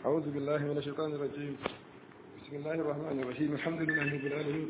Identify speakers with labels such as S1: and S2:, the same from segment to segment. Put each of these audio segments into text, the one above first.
S1: أعوذ بالله من الشيطان الرجيم بسم الله الرحمن الرحيم الحمد لله رب العالمين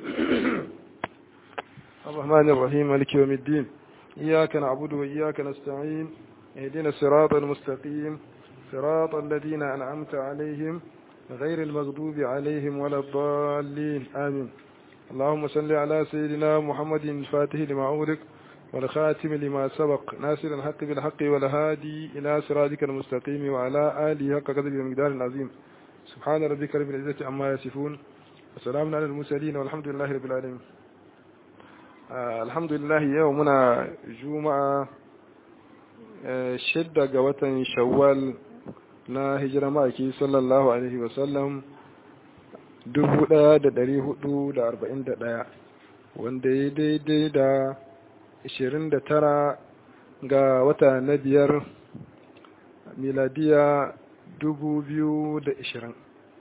S1: الرحمن الرحيم مالك يوم الدين إياك نعبد وإياك نستعين اهدنا الصراط المستقيم صراط الذين أنعمت عليهم غير المغضوب عليهم ولا الضالين آمين اللهم صل على سيدنا محمد الفاتح لما أغلق والخاتم لما سبق ناصر الحق بالحق والهادي إلى صراطك المستقيم وعلى آله حق قدر المقدار العظيم سبحان ربك رب العزة عما يصفون وسلام على المرسلين والحمد لله رب العالمين آه الحمد لله يومنا جمعة آه شدة قوة شوال na hijira ma'aiki sallallahu alaihi wasallam dubu ɗaya da ɗari hudu da arba'in da ɗaya wanda ya daidai da ishirin da tara ga wata na biyar miladiya dubu biyu da ishirin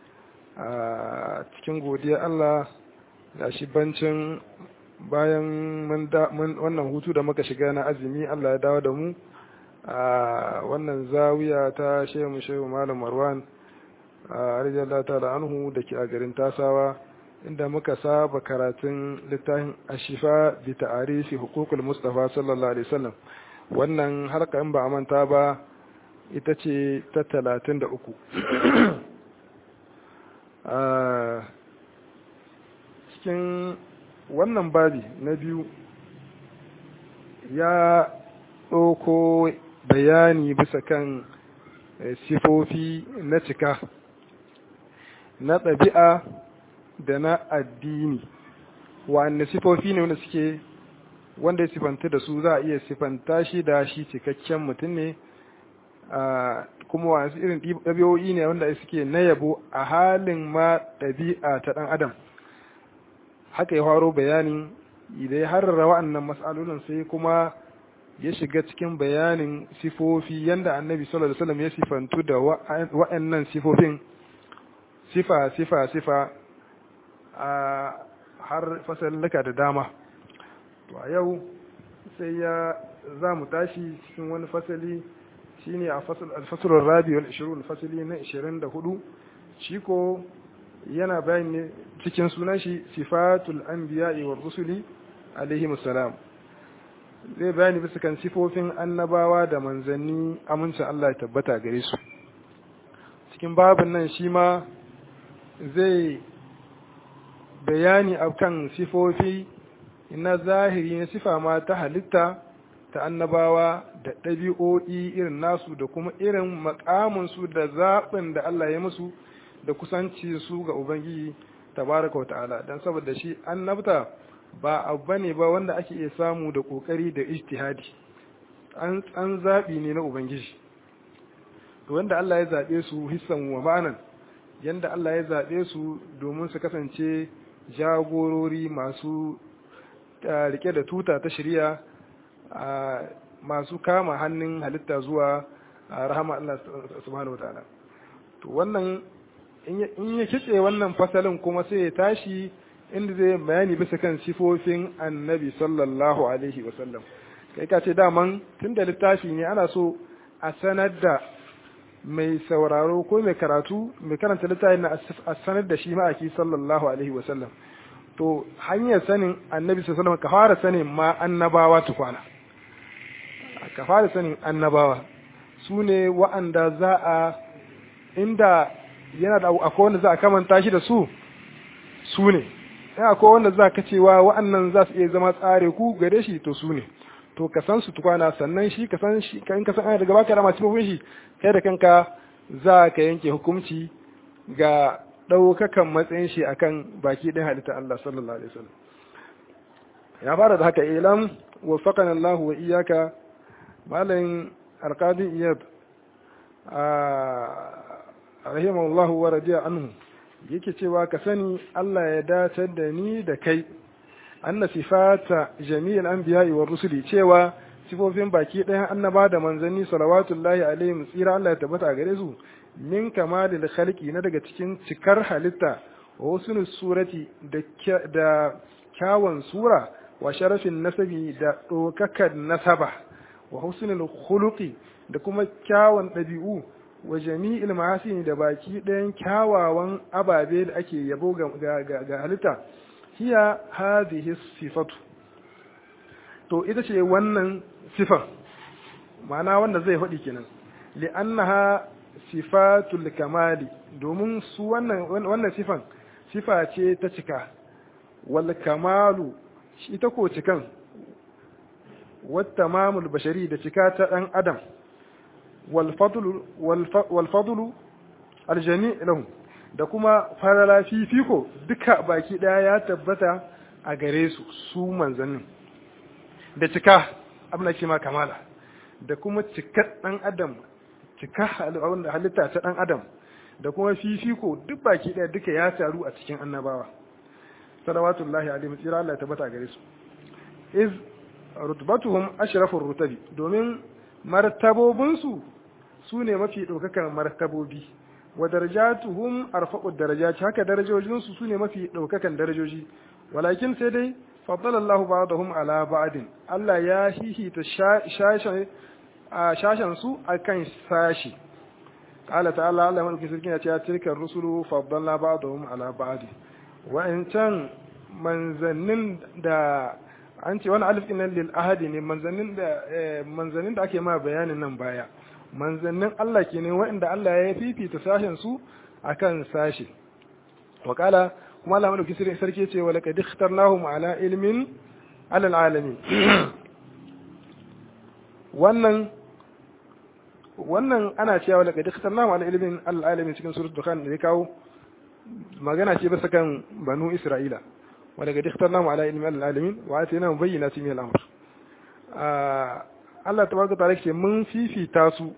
S1: a cikin godiya Allah da shi bancin bayan wannan hutu da muka shiga na azumi Allah ya dawo da mu a wannan zawiya ta shehu shehu malam marwan a rijiyar ta da anhu da ke a garin tasawa inda muka saba karatun littafin ashifa bi ta'arifi hukukul mustafa sallallahu alaihi wasallam wannan harka in ba a manta ba ita ce ta talatin da uku cikin wannan babi na biyu ya ɗauko bayani bisa kan sifofi na cika na ɗabi'a da na addini wa'anda sifofi ne wanda suke wanda ya sifanta da su za a iya sifanta shi da shi cikakken mutum ne kuma wasu irin ɗabi'o'i ne wanda suke na yabo a halin ma ɗabi'a ta ɗan adam haka ya faro bayanin idan ya harara wa'annan matsalolin sai kuma ya shiga cikin bayanin sifofi yanda annabi sallallahu alaihi wasallam ya sifantu da wa'annan sifofin sifa sifa sifa a har fasalluka da dama to a yau sai ya za mu tashi cikin wani fasali shine a fasalin rabi wal 20 fasali na 24 shi ko yana bayani ne cikin sunan shi sifatul anbiya'i war rusuli alaihi salam zai bayani bisa kan sifofin annabawa da manzanni amincin Allah ya tabbata gare su cikin babin nan shi ma zai bayani akan sifofi na zahiri na sifa ma ta halitta ta annabawa da ɗabi'o'i irin nasu da kuma irin makaminsu da zaɓin da Allah ya musu da kusanci su ga Ubangiji tabaraka wa ta'ala don saboda shi annabta ba abu bane ba wanda ake iya samu da kokari da ijtihadi an an zabi ne na ubangiji to wanda Allah ya zabe su hissan wa ma'anan yanda Allah ya zabe su domin su kasance jagorori masu rike da tuta ta shari'a masu kama hannun halitta zuwa rahama Allah subhanahu wataala to wannan in ya kice wannan fasalin kuma sai ya tashi inda zai bayani bisa kan sifofin annabi sallallahu alaihi wasallam kai ka ce daman tun da littafi ne ana so a sanar da mai sauraro ko mai karatu mai karanta littafin na a sanar da shi ma'aki sallallahu alaihi wasallam to hanyar sanin annabi sallallahu alaihi ka fara sanin ma annabawa tukwana ka fara sanin annabawa su ne wa'anda za a inda yana da akwai wanda za a kamanta shi da su su ne in akwai wanda za ka cewa wa'annan za su iya zama tsare ku gare shi to su ne to ka san su tukwana sannan shi ka san shi in ka san ana daga baka da masu shi kai da kanka za ka yanke hukunci ga ɗaukakan matsayin shi akan baki ɗin halitta Allah sallallahu alaihi wasallam ya fara da haka ilam waffaqana Allah wa iyyaka malamin alqadi iyad a rahimahullahu wa radiya anhu yake cewa ka sani Allah ya dacar da ni da kai anna sifata jami'il anbiya'i wa rusuli cewa sifofin baki ɗayan annaba da manzanni salawatullahi alaihim tsira Allah ya tabbata a gare su min kamalil khalqi na daga cikin cikar halitta wa husnul surati da da kyawun sura wa sharafin nasabi da dokakar nasaba wa husnul khuluqi da kuma kyawun ɗabi'u wa jami'il mahasin da baki ɗayan kyawawan ababe da ake yabo ga halitta hiya hadhihi sifatu to ita ce wannan sifan ma'ana wanda zai faɗi kenan li'annaha sifatul kamali domin su wannan wannan sifan sifa ce ta cika wal kamalu ita ko cikan wat tamamul bashari da cika ta dan adam wal fadlu wal fadlu al jami' lahum da kuma farala fifiko duka baki daya ya tabbata a gare su su manzannin da cika abin da ke ma kamala da kuma cikar dan adam cika halitta ta dan adam da kuma fifiko duk baki daya duka ya taru a cikin annabawa salawatullahi alaihi tsira Allah ya tabbata gare su iz rutbatuhum ashrafur rutabi domin martabobin su sune mafi daukakan martabobi wa darajatuhum arfa'ud darajat haka darajojin su sune mafi daukakan darajoji walakin sai dai faddala Allahu ba'dahum ala ba'din Allah ya hihita shashan shashan su akan sashi qala ta'ala Allah madauki sarkin ya ce tilkar rusulu faddalna ba'dahum ala ba'd wa in can manzannin da an ce wani alif nan lil ahadi ne manzannin da manzannin da ake ma bayanin nan baya manzannin Allah kenan waɗanda Allah ya fifita sashen su akan sashi wa qala kuma Allah madauki sarki ce wa laqad ikhtarnahum ala ilmin ala alamin wannan wannan ana cewa laqad ikhtarnahum ala ilmin ala alamin cikin suratul dukhan da ya kawo magana ce bisa kan banu isra'ila wa laqad ikhtarnahum ala ilmin ala alamin wa atina bayyinatin min al-amr Allah tabaraka ta'ala ce mun fifita su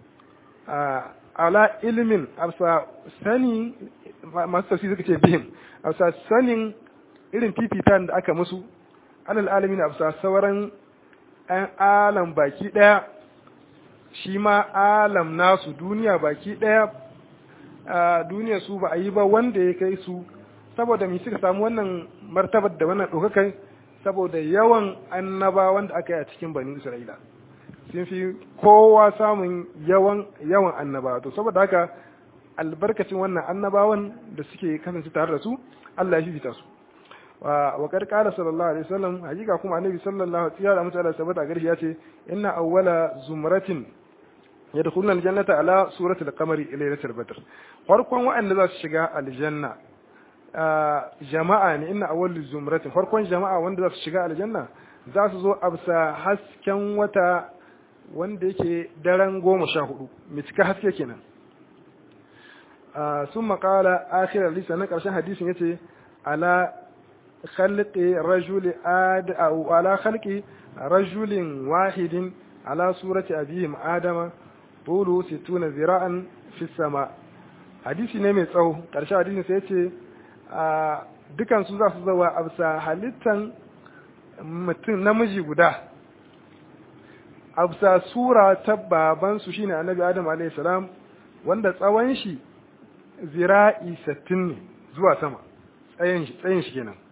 S1: ala ilmin afsa sani masu tafsir suka ce bihim afsa sanin irin fifitan da aka musu alal alamin afsa sauran an alam baki daya shi ma alam nasu duniya baki daya a duniya su ba a yi ba wanda ya kai su saboda mai suka samu wannan martabar da wannan ɗaukakai saboda yawan annaba wanda aka yi a cikin bani isra'ila sun fi kowa samun yawan yawan annaba to saboda haka albarkacin wannan annabawan da suke kasance tare da su Allah ya fifita su wa kar qala sallallahu alaihi wasallam hakika kuma annabi sallallahu alaihi wasallam ya sabata gari ya ce inna awwala zumratin yadkhuluna aljannata ala surati al-qamari laylatul badr farkon wa'anda za su shiga aljanna jama'a ne inna awwal zumratin farkon jama'a wanda za su shiga aljanna za su zo absa hasken wata wanda yake daren goma sha hudu mai cika haske kenan sun makala akhirar lisa na ƙarshen hadisin yace ala khalqi rajuli ad ala khalqi rajulin wahidin ala surati abihim adama tulu situna zira'an fi sama hadisi ne mai tsawo ƙarshen hadisin sai yace dukan su za su zawa a bisa halittan mutum namiji guda a bisa sura ta babansu shine annabi adam alayhi salam wanda tsawon shi zira'i sattin ne zuwa sama tsayin shi tsayin shi kenan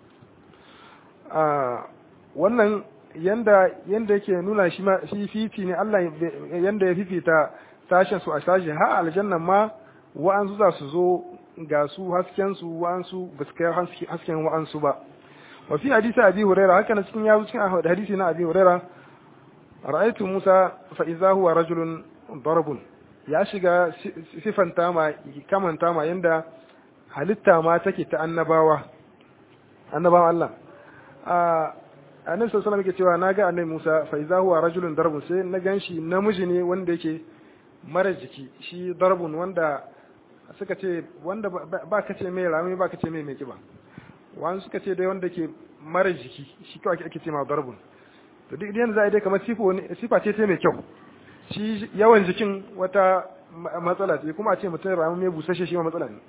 S1: wannan yanda yanda yake nuna shi ma shi fifi ne Allah yanda ya fifita sashen su a sashi ha aljanna ma wa'ansu za su zo ga su hasken su wa'ansu ba su kai hasken wa'ansu ba wa fi hadisi abi huraira haka na cikin yazo cikin hadisi na abi huraira ra'aytu musa fa idza huwa rajulun darbun ya shiga sifanta ma kamanta ma yanda halitta ma take ta annabawa annabawan Allah a annabi sallallahu alaihi cewa naga annabi Musa fa idza huwa rajulun darbun sai na ganshi namiji ne wanda yake mara jiki shi darbun wanda suka ce wanda ba ka ce mai rami ba ka ce mai mai kiba wani suka ce dai wanda ke mara jiki shi kawai ake ce ma darbun to duk idan za a dai kamar sifa ce ta mai kyau shi yawan jikin wata matsala ce kuma a ce mutum rami mai busashe shi ma matsala ne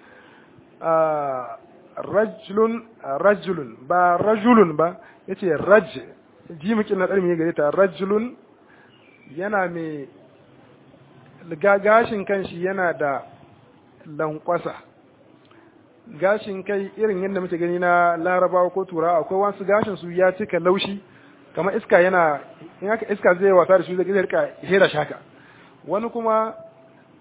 S1: rajulun rajulun ba rajulun ba yace raj jimukin na ɗarmi gare ta rajulun yana mai gashin kanshi yana da lankwasa gashin kai irin yadda muke gani na larabawa ko turawa akwai wasu gashin su ya cika laushi kamar iska yana in aka iska zai wasa da shi zai rika hera shaka wani kuma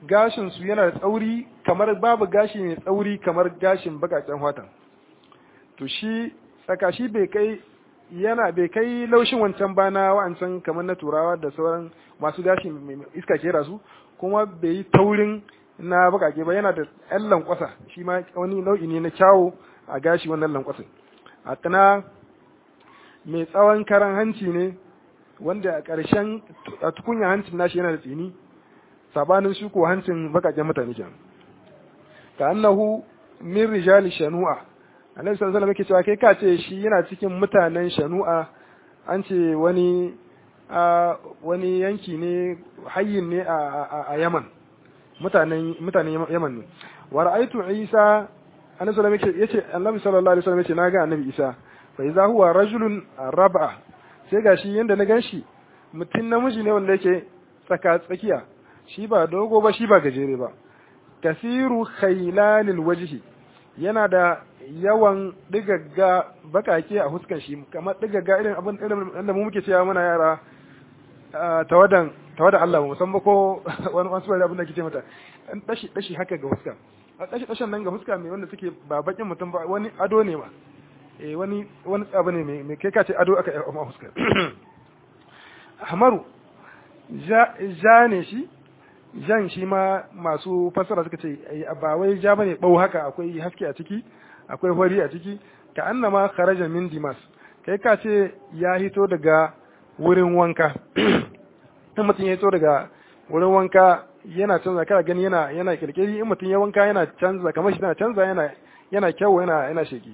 S1: gashin su yana da tsauri kamar babu gashi mai tsauri kamar gashin bakaken watan to shi tsaka shi bai kai yana bai kai laushin wancan ba na wancan kamar na turawa da sauran masu gashi iska kera su kuma bai yi taurin na bakake ba yana da ɗan lankwasa shi ma wani nau'i ne na kyawo a gashi wannan lankwasin a kana mai tsawon karan hanci ne wanda a ƙarshen a tukunya hancin nashi yana da tsini sabanin shi ko hancin bakaken mutane kenan ka annahu min rijali shanu'a annabi sallallahu alaihi wasallam yake cewa kai ka ce shi yana cikin mutanen shanu'a an ce wani wani yanki ne hayyin ne a Yaman mutanen mutanen Yaman ne wa ra'aytu Isa annabi sallallahu alaihi wasallam yace annabi sallallahu alaihi wasallam yace naga annabi Isa fa idza huwa rajulun rab'a sai gashi yanda na ganshi mutum namiji ne wanda yake tsaka tsakiya shi ba dogo ba shi ba gajere ba kasiru khailalil wajhi yana da yawan digagga bakake a huskan shi kamar digagga irin abin irin da mu muke cewa muna yara tawadan tawadan Allah musamman ko wani wasu wani abin da kike mata dan dashi dashi haka ga huska a dashi dashan nan ga huska mai wanda suke ba bakin mutum ba wani ado ne ma eh wani wani abu ne mai kai ka ce ado aka yi a huska hamaru ja ne shi jan shi ma masu fassara suka ce ba wai ja bane bau haka akwai haske a ciki akwai hori a ciki ka annama kharaja min dimas kai ka ce ya hito daga wurin wanka in mutum ya hito daga wurin wanka yana canza kana gani yana yana kirkiri in mutum ya wanka yana canza kamar shi yana canza yana yana kyau yana yana sheki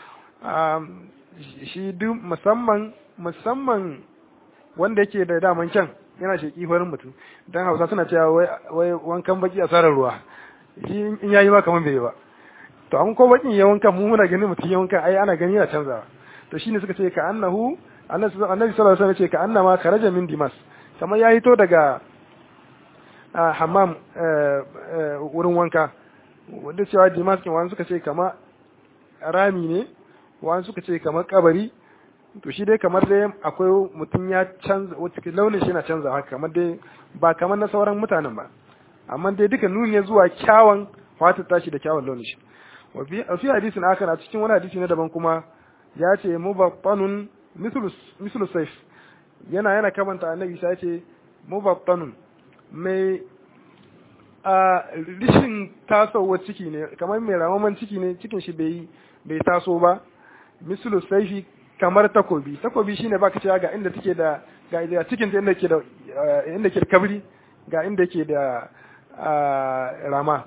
S1: shi duk musamman musamman wanda yake da daman kyan yana sheki farin mutum dan Hausa suna cewa wai wankan baki a sarar ruwa shi in yayi ma kaman bai ba to an ko bakin ya wanka mu muna ganin mutum ya wanka ai ana gani yana canzawa to shine suka ce ka annahu annabi sallallahu alaihi wasallam ce ka annama kharaja min dimas kamar ya hito daga hammam wurin wanka wanda cewa dimas kin wani suka ce kama rami ne wani suka ce kamar kabari to shi dai kamar dai akwai mutum ya canza wata launin shi yana canza haka kamar dai ba kamar na sauran mutanen ba amma dai duka nuni ne zuwa kyawun fata tashi da kyawun launin shi wa fi hadisin akan a cikin wani hadisi na daban kuma ya ce mubattanun mislu saif yana yana kamanta annabi sai ce mubattanun mai a rishin tasowar ciki ne kamar mai ramaman ciki ne cikin shi bai bai taso ba mislu saifi kamar takobi takobi shine baka cewa ga inda take da ga inda cikin ta inda ke da inda ke da kabri ga inda ke da rama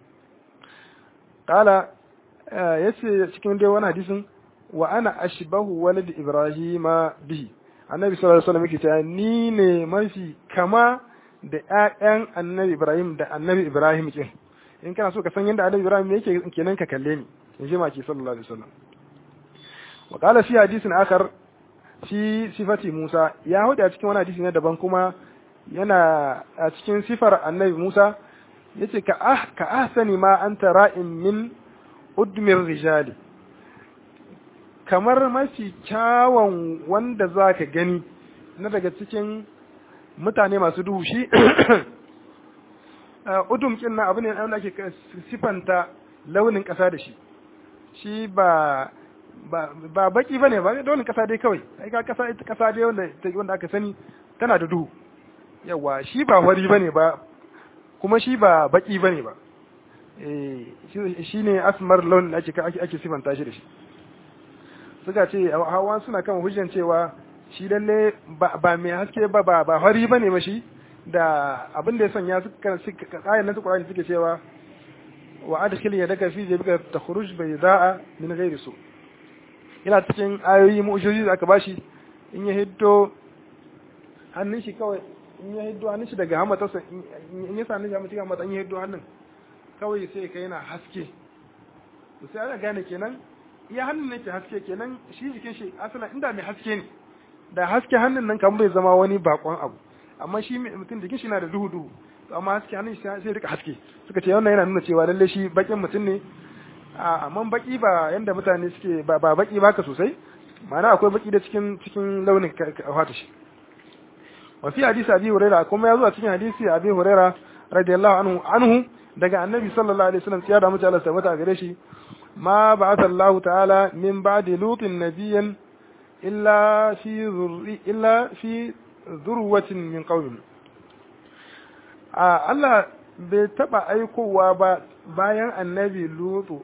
S1: kala yace cikin dai wani hadisin wa ana ashbahu walad ibrahima bihi annabi sallallahu alaihi wasallam yake cewa ni ne mafi kama da ƴaƴan annabi ibrahim da annabi ibrahim kin in kana so ka san yadda annabi ibrahim yake kenan ka kalle ni in ji maki sallallahu alaihi wasallam wa qala fi hadisin akhar fi sifati musa ya hudu a cikin wani hadisi na daban kuma yana a cikin sifar annabi musa yace ka ah ka ahsani ma anta ra'in min udmir rijali kamar mafi kyawun wanda za ka gani na daga cikin mutane masu duhu shi udum kin na abu ne wanda ake sifanta launin ƙasa da shi shi ba ba baki bane ba launin ƙasa dai kawai ai ka ƙasa ita ƙasa dai wanda wanda aka sani tana da duhu yawa shi ba wari bane ba kuma shi ba baki bane ba eh shi ne asmar launin ake ake sifanta shi da shi suka ce hawa suna kan hujjan cewa shi lalle ba mai haske ba ba ba hari bane ba shi da abin da ya sanya suka kayan nasu Qur'ani suke cewa wa adkhil yadaka fi jabika takhruj bayda'a min ghairi su ina cikin ayoyi mu'jizoji da aka bashi in ya hiddo hannun shi kawai in ya hiddo hannun shi daga hamatarsa in ya sa hannun shi hamatarsa hamata in ya hiddo hannun kawai sai ka yana haske to sai ana gane kenan iya hannun nake haske kenan shi jikin shi asala inda mai haske ne da haske hannun nan kan bai zama wani bakon abu amma shi mutum jikin shi na da duhu duhu amma haske hannun shi sai rika haske suka ce wannan yana nuna cewa lalle shi bakin mutum ne amma baki ba yanda mutane suke ba ba baki baka sosai ma'ana akwai baki da cikin cikin launin fata shi wa fi hadisi abi huraira kuma ya zo a cikin hadisi abi huraira radiyallahu anhu anhu daga annabi sallallahu alaihi wasallam ya da mutu Allah tabbata gare shi ma ba'atha Allah ta'ala min ba'di lutin nabiyyan illa fi zurri illa fi zurwatin min qaumin a Allah bai taba aikowa ba bayan annabi lutu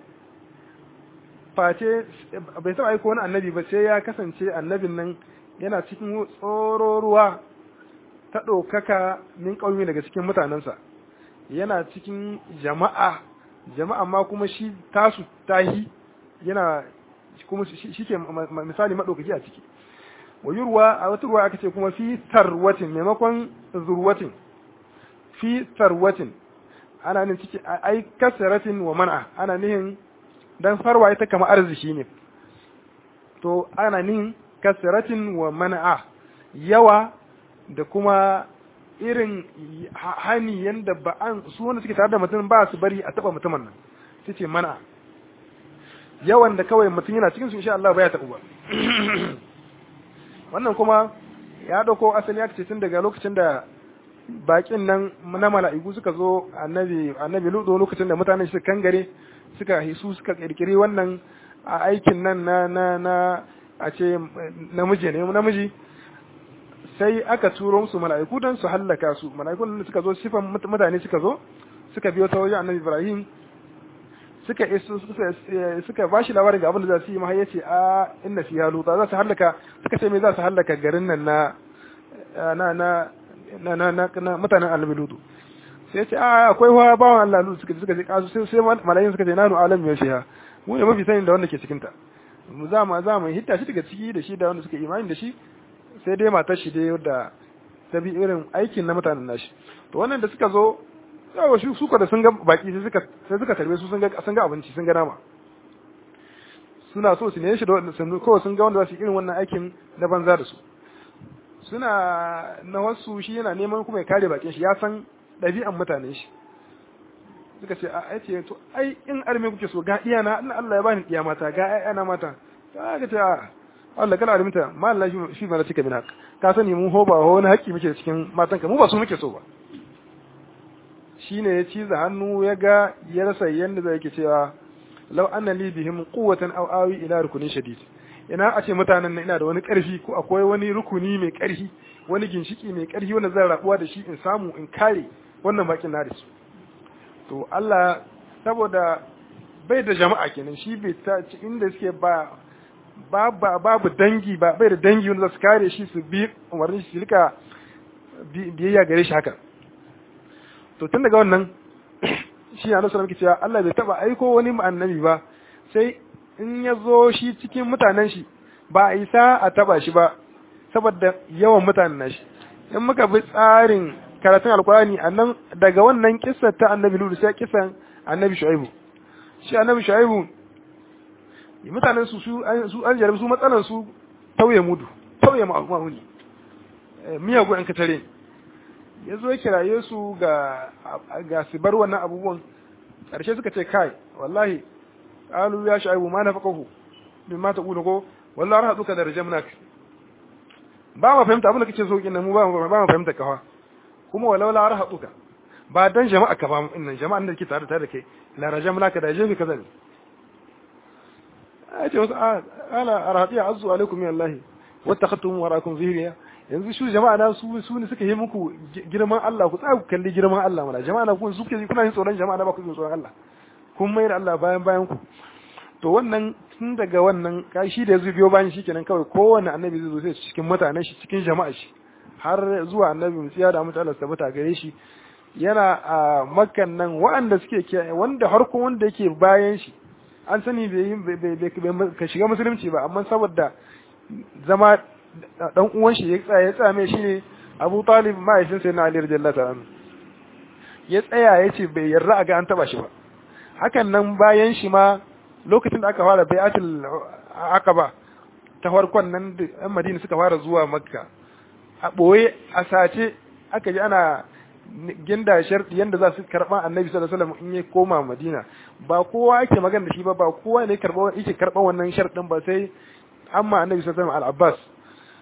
S1: face bai taba aiko wani annabi ba sai ya kasance annabin nan yana cikin tsororuwa ta ɗaukaka min ƙaumi daga cikin mutanensa yana cikin jama'a jama'a ma kuma shi tasu tahi yana kuma shi ke misali maɗaukaki a ciki wayurwa a wata ruwa aka ce kuma fi tarwatin maimakon zurwatin fi tarwatin ana nin ciki ai kasaratin wa man'a ana nihin dan farwa ita kama arziki ne to ana nihin kasaratin wa man'a yawa da kuma irin hani yanda ba an su wanda suke tare da mutum ba su bari a taba mutumin nan su ce mana yawan da kawai mutum yana cikin su insha Allah ba ya taɓu ba wannan kuma ya dauko asali ya ce tun daga lokacin da bakin nan na mala'iku suka zo annabi annabi ludo lokacin da mutanen suka kangare suka hisu suka kirkiri wannan aikin nan na na na a ce namiji ne namiji sai aka turo musu mala'iku don su hallaka su mala'ikun da suka zo sifan mutane suka zo suka biyo ta wajen annabi ibrahim suka iso suka ba shi labarin ga abin da za su yi mahai yace a inna fiha luta za su hallaka suka ce me za su hallaka garin nan na na na na na na, na mutanen annabi lutu sai ce a akwai wa bawan Allah lutu suka suka je kasu sai sai mala'ikun suka ce nanu alam ya shiha mu ne mafi sanin da wanda ke cikin ta mu za mu za mu hitta shi daga ciki da shi da wanda suka imani da shi sai dai matar shi dai da ta bi irin aikin na mutanen nashi to wannan da suka zo yawa shi suka da sun ga baki sai suka sai suka tarbe su sun ga sun ga abinci sun ga nama suna so su ne shi da wanda sun ko sun ga wanda za su irin wannan aikin na banza da su suna na wasu shi yana neman kuma ya kare bakin shi ya san ɗabi'an mutanen shi suka ce a ce to ai in arme kuke so ga iyana Allah ya bani iya mata ga ƴaƴana mata ta ga ta Allah kana alimta ma Allah shi ma cika min haq ka sani mun hoba ho wani haƙi muke cikin matanka mu ba su muke so ba shine ya ciza hannu ya ga ya rasa yanda zai yake cewa law anna li bihim quwwatan aw awi ila rukunin shadid ina a ce mutanen nan ina da wani ƙarfi ko akwai wani rukuni mai ƙarfi wani ginshiki mai ƙarfi wanda zan rabuwa da shi in samu in kare wannan bakin na da su to Allah saboda bai da jama'a kenan shi bai ta inda suke ba babu dangi ba bai da dangi wanda za su kare shi su bi umarni shi rika biyayya gare shi haka to tun daga wannan shi ya nasu muke cewa Allah bai taba aiko wani annabi ba sai in ya zo shi cikin mutanen shi ba a isa a taba shi ba saboda yawan mutanen nashi in muka bi tsarin karatun alkurani annan daga wannan kissa ta annabi lulu sai kissan annabi shu'aibu shi annabi shu'aibu mutanen su su an jarabi su matsalan su tauye mudu tauye ma'amuni miyagun an katare ya zo kiraye su ga ga su bar wannan abubuwan ƙarshe suka ce kai wallahi qalu ya shu'aibu ma nafaqahu mimma taqulu ko wallahi rahaduka da rajamnak ba ma fahimta abin da kake so kin mu ba ba ma fahimta kafa kuma walau la rahaduka ba dan jama'a ka ba innan jama'an da ke tare da kai la rajamnaka da jefi kaza ne a ce wasu ala arhatiya azu alaikum min Allah wattakhadtum warakum zihriya yanzu su jama'a na su su ne suka yi muku girman Allah ku tsaya ku kalli girman Allah mana jama'a na ku su ke kuna yin tsoron jama'a na ba ku yin tsoron Allah kun mai da Allah bayan bayan ku to wannan tun daga wannan shi da yazo biyo bayan shi kenan kawai kowanne annabi zai zo sai cikin mutanen shi cikin jama'a shi har zuwa annabi musiya da mutane su tabbata gare shi yana a makkan nan waɗanda suke wanda harko wanda yake bayan shi an sani bai ka shiga musulunci ba amma saboda zama dan uwan shi ya tsaya ya tsaya mai shine Abu Talib mahaifin sai na Ali radiyallahu ta'ala ya tsaya ya ce bai yarda a ga an taba shi ba hakan nan bayan shi ma lokacin da aka fara bai'atul aqaba ta farkon nan da yan Madina suka fara zuwa Makka a boye a sace aka ji ana ginda sharɗi yanda za su karɓa annabi sallallahu alaihi wasallam in ya koma madina ba kowa yake magana da shi ba ba kowa ne karɓa yake karɓa wannan sharɗin ba sai amma annabi sallallahu alaihi wasallam al-abbas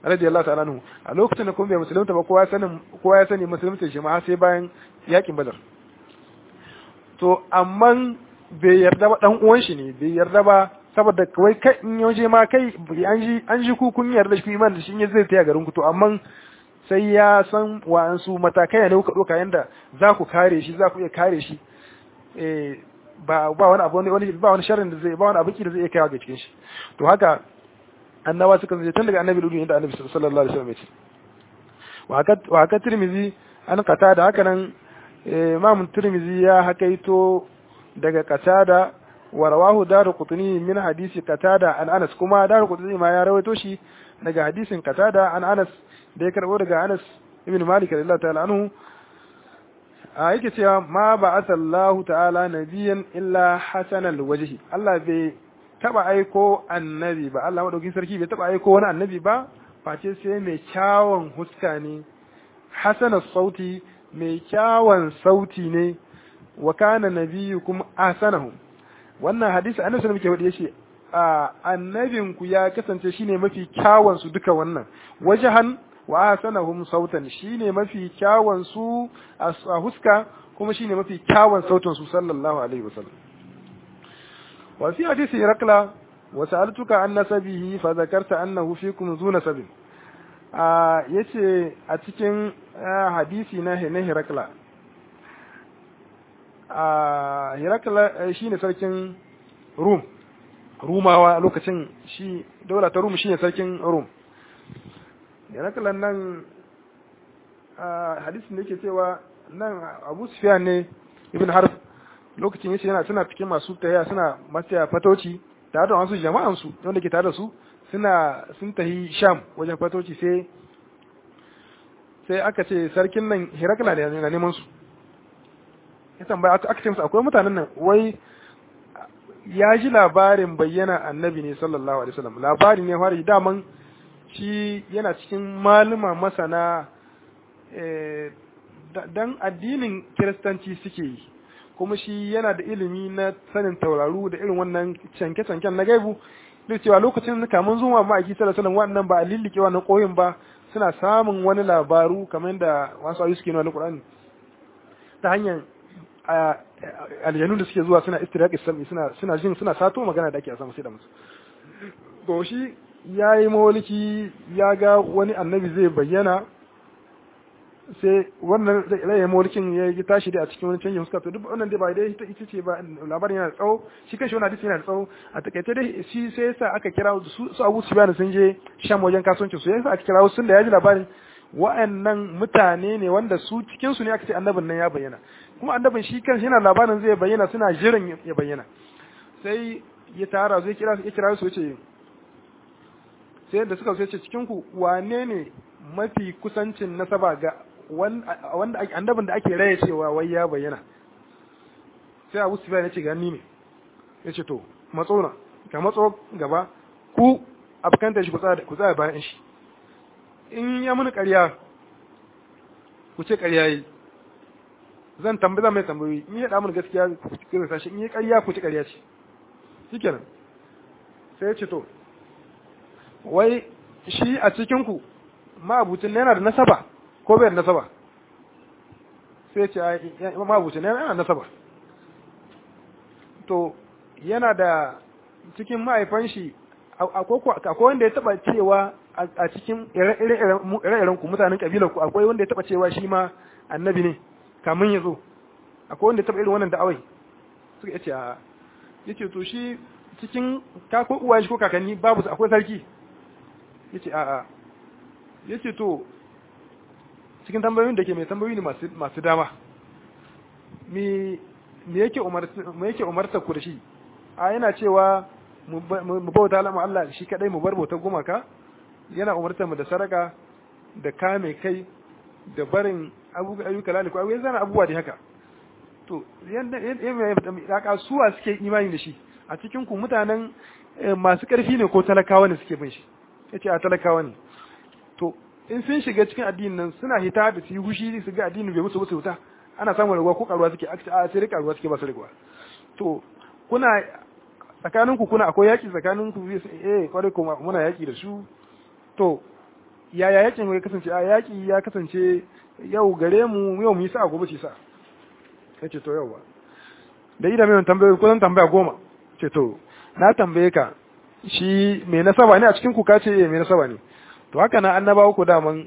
S1: radiyallahu ta'ala anhu a lokacin da kuma bai musulunta ba kowa ya sani kowa ya sani musulunta shi ma sai bayan yakin badar to amma bai yarda ba dan uwan shi ne bai yarda ba saboda kawai kai in yaje ma kai an ji an ji ku kun yarda shi iman da shi ne zai taya garin ku to amma sai ya san wa'ansu matakai ne kuka doka yanda za ku kare shi za ku iya kare shi eh ba ba wani abu wani ba wani sharrin da zai ba wani abin da zai iya kaiwa ga cikin shi to haka annabawa suka zai tun daga annabi ludu inda annabi sallallahu alaihi wasallam ya ce wa haka wa haka tirmizi an kata da haka nan imam tirmizi ya hakaito daga katada wa rawahu daru qutni min hadisi katada an anas kuma daru qutni ma ya rawaito shi daga hadisin katada an anas da ya karbo daga anas ibn malik radiyallahu ta'ala anhu a yake cewa ma ba asallahu ta'ala nabiyan illa hasanal wajhi Allah bai taba aiko annabi ba Allah madaukin sarki bai taba aiko wani annabi ba face sai mai kyawun huska ne hasanas sauti mai kyawun sauti ne wa kana nabiyukum ahsanahu wannan hadisi annabi sallallahu alaihi wasallam yace a annabin ku ya kasance shine mafi kyawun su duka wannan wajahan wa ahsanahum sautan shine mafi kyawun su a huska kuma shine mafi kyawun sautin su sallallahu alaihi wasallam wa fi hadisi rakla wa sa'altuka an nasabihi fa zakarta annahu fikum zu nasabin a yace a cikin hadisi na na hirakla a hirakla shine sarkin rum rumawa lokacin shi daula ta rum shine sarkin rum hirakla nan hadisin da yake cewa nan abu sufyan ne ibn harf lokacin yace yana suna cikin masu taya suna masu fatoci tare da wasu jama'an su wanda ke tare da su suna sun tahi sham wajen fatoci sai sai aka ce sarkin nan hirakla ne na neman su ya tambaya aka ce musu akwai mutanen nan wai ya ji labarin bayyana annabi ne sallallahu alaihi wasallam labari ne fara daman shi yana cikin maluma masana dan addinin kiristanci suke yi kuma shi yana da ilimi na sanin tauraru da irin wannan canke-canken na gaibu duk cewa lokacin kamun zuwa ma'aiki sallallahu alaihi wannan ba a lillike wannan koyin ba suna samun wani labaru kamar da wasu ayu suke nuna Qur'ani ta hanyar aljanu da suke zuwa suna istiraq sami suna suna jin suna sato magana da ake a sama sai da musu to shi yayi mawaliki ya ga wani annabi zai bayyana sai wannan rayin mulkin ya yi tashi da a cikin wani canjin huska to duk wannan dai ba dai ita ita ce ba labarin yana da tsawo shi kanshi wannan hadisi yana da tsawo a takaice dai shi sai yasa aka kira su su Abu Sufyan sun je Sham wajen kasuwanci su yasa aka kira sun da ya ji labarin wa'annan mutane ne wanda su cikin su ne aka ce annabin nan ya bayyana kuma annabin shi kanshi yana labarin zai bayyana suna jiran ya bayyana sai ya tara zai kira ya kira su yace sai da suka so yace cikin ku wane ne mafi kusancin nasaba ga wanda annabin da ake raye cewa wai ya bayyana sai Abu Sufyan ya ce gani ne yace to matso na ka matso gaba ku afkanta shi ku tsaya ku tsaya bayan shi in ya muni ƙarya ku ce ƙarya yi zan tambaye zan mai tambayoyi in ya da mun gaskiya ku kira sashi in ya ƙarya ku ci ƙarya ce shikenan sai ya ce to wai shi a cikin ku ma'abucin yana da nasaba ko bai da nasaba sai ce ma'abucin yana da nasaba to yana da cikin ma'aifan shi akwai wanda ya taba cewa a cikin ire-iren ku mutanen kabilar ku akwai wanda ya taba cewa shi ma annabi ne kamun ya zo akwai wanda ya taba irin wannan da'awai suka yace a yace to shi cikin ka ko uwaye shi ko kakanni babu akwai sarki yace a a yace to cikin tambayoyin da ke mai tambayoyi ne masu masu dama me me yake umarta me yake umarta ku da shi a yana cewa mu bauta lama Allah shi kadai mu bar bautar gumaka yana umartar mu da sadaka da kame kai da barin ayyuka laliku ayyuka zana abubuwa da haka to yanda yanda suwa suke imani da shi a cikin ku mutanen masu karfi ne ko talakawa ne suke bin shi yace a talakawa ne to in sun shiga cikin addinin nan suna hita da su yi hushi su ga addinin bai musu musu wuta ana samun raguwa ko karuwa suke a sai rika ruwa suke ba su raguwa to kuna tsakanin ku kuna akwai yaki tsakanin ku eh kwarai kuma muna yaki da su to yaya yakin ya kasance a yaki ya kasance yau gare mu yau mu yi sa gobe ce sa yace to yau ba da ida mai tambaye ko zan tambaya goma ce to na tambaye ka shi mai nasaba ne a cikin ku ka ce mai nasaba ne to haka na annabawa ku daman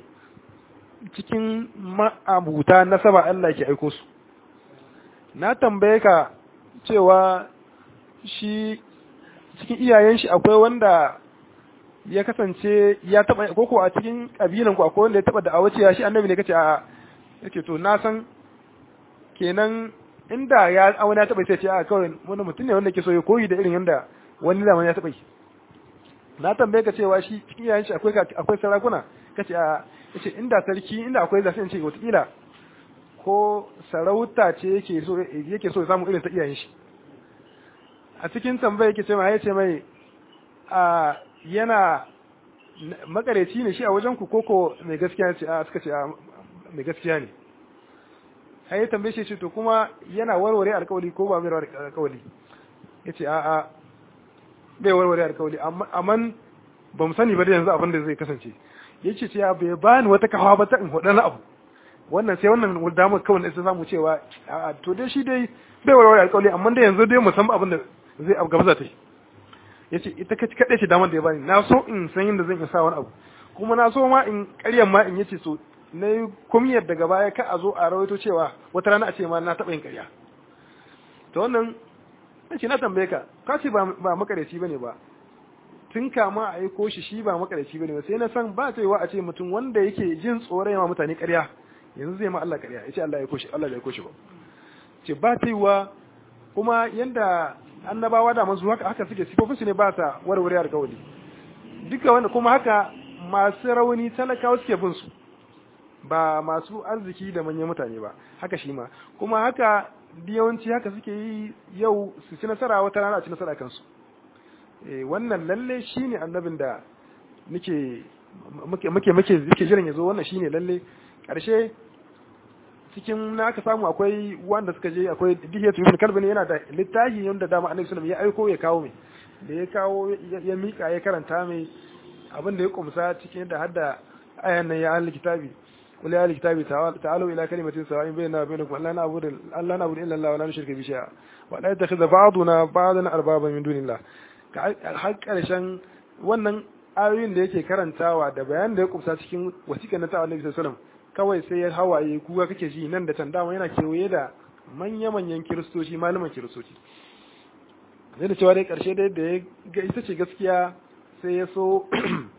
S1: cikin ma'abuta nasaba Allah ke aiko su na tambaye ka cewa shi cikin iyayen shi akwai wanda ya kasance ya taba koko a cikin kabilan ku akwai wanda ya taba da'awa cewa shi annabi ne kace a yake to na san kenan inda ya wani ya taba sai ce a kawai wani mutum ne wanda ke so ya koyi da irin yanda wani zaman ya taba yi na tambaye ka cewa shi cikin iyayen shi akwai akwai sarakuna kace a yace inda sarki inda akwai zafi in ce wata ko sarauta ce yake so yake so ya samu irin ta iyayen shi a cikin tambaya yake ce mai yace mai a yana makareci ne shi a wajen ku koko mai gaskiya ce a suka ce a mai gaskiya ne sai ya tambaye shi ce to kuma yana warware alkawali ko ba mai warware alkawali yace a a bai warware alkawali amma ba mu sani ba da yanzu abin da zai kasance yace ce ya bai bani wata kawa ba ta in hudu na abu wannan sai wannan damar kawai da sai samu cewa a to dai shi dai bai warware alkawali amma da yanzu dai mu san abin da zai abu gaba za ta yi ya ce ita kaɗai ce damar da ya bani na so in san yadda zan sa wani abu kuma na so ma in ƙaryan ma in yace so na yi kumiyar daga baya ka a zo a rawaito cewa wata rana a ce ma na taɓa yin ƙarya to wannan na ce na tambaye ka ka ce ba makareci ba ne ba tun kama a aiko shi shi ba makareci ba ne ba sai na san ba ta yiwa a ce mutum wanda yake jin tsoron yawa mutane ƙarya yanzu zai ma Allah ƙarya ya ce Allah ya koshi Allah ya koshi ba ce ba ta yiwa kuma yanda annabawa da manzo haka haka suke sifofin su ne ba sa warware alƙawari duka wanda kuma haka masu rauni talakawa suke bin su ba masu arziki da manyan mutane ba haka shi ma kuma haka yawanci haka suke yi yau su ci nasara wata rana a ci nasara kansu eh wannan lalle shine annabin da muke muke muke muke muke jiran yazo wannan shine lalle karshe cikin na aka samu akwai wanda suka je akwai dihiyatu ibn kalbi ne yana da littafi wanda dama annabi sallallahu ya aiko ya kawo mai da ya kawo ya mika ya karanta mai abin da ya kumsa cikin da hadda ayan nan ya ahli kitabi qul ya ahli kitabi ta'alu ila kalimatin sawa'in bainana wa bainakum alla na'budu alla na'budu illa Allah wa la nushrika bihi shay'a wa la yattakhidha ba'duna ba'dan arbaba min dunillah har karshen wannan ayoyin da yake karantawa da bayanin da ya kumsa cikin wasiƙar na ta annabi sallallahu alaihi wasallam kawai sai ya hawaye kuka kake ji nan da can dama yana kewaye da manya-manyan kiristoci malaman kiristoci zai da cewa dai karshe dai da ya ga ita ce gaskiya sai ya so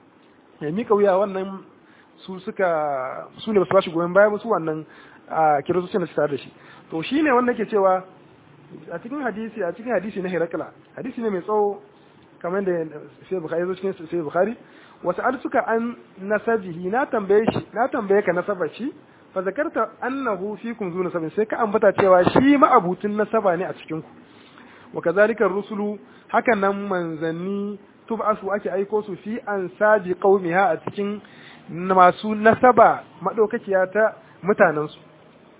S1: ya mika wuya wannan su suka su ne ba su ba shi goyon baya ba su wannan a kiristocin da su tare da shi to shi ne wanda ke cewa a cikin hadisi a cikin hadisi na Herakla hadisi ne mai tsawo kamar da sai Bukhari zo cikin sai Bukhari wasu al suka an nasabihi na tambaye shi na tambaye ka nasabar shi fa zakarta annahu fikum zu nasabin sai ka ambata cewa shi ma'abutun nasaba ne a cikin ku wa kazalika rusulu hakan nan manzanni tub'asu ake aiko su fi ansabi qaumiha a cikin masu nasaba madaukakiya ta mutanen su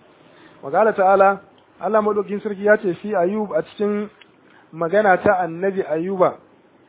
S1: wa qala ta'ala Allah madaukin sarki ya ce fi ayub a cikin magana ta annabi ayuba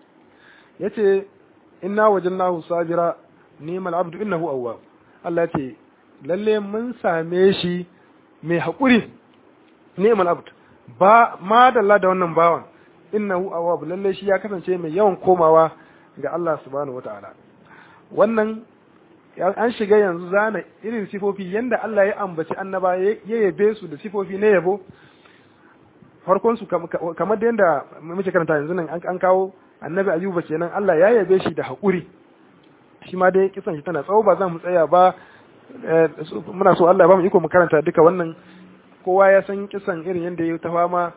S1: yace inna wajannahu sabira ni'mal abdu innahu awwab Allah ya ce lalle mun same shi mai haƙuri ni'mal abd ba ma dalla da wannan bawan innahu awwab lalle shi ya kasance mai yawan komawa ga Allah subhanahu wataala wannan an shiga yanzu zana irin sifofi yanda Allah ya ambaci annaba ya yabe su da sifofi na yabo farkon su kamar da yanda muke karanta yanzu nan an kawo annabi ayuba kenan Allah ya yabe shi da haƙuri shi ma dai kisan shi tana tsawo ba za mu tsaya ba muna so Allah ya ba mu iko mu karanta duka wannan kowa ya san kisan irin yadda ya ta fama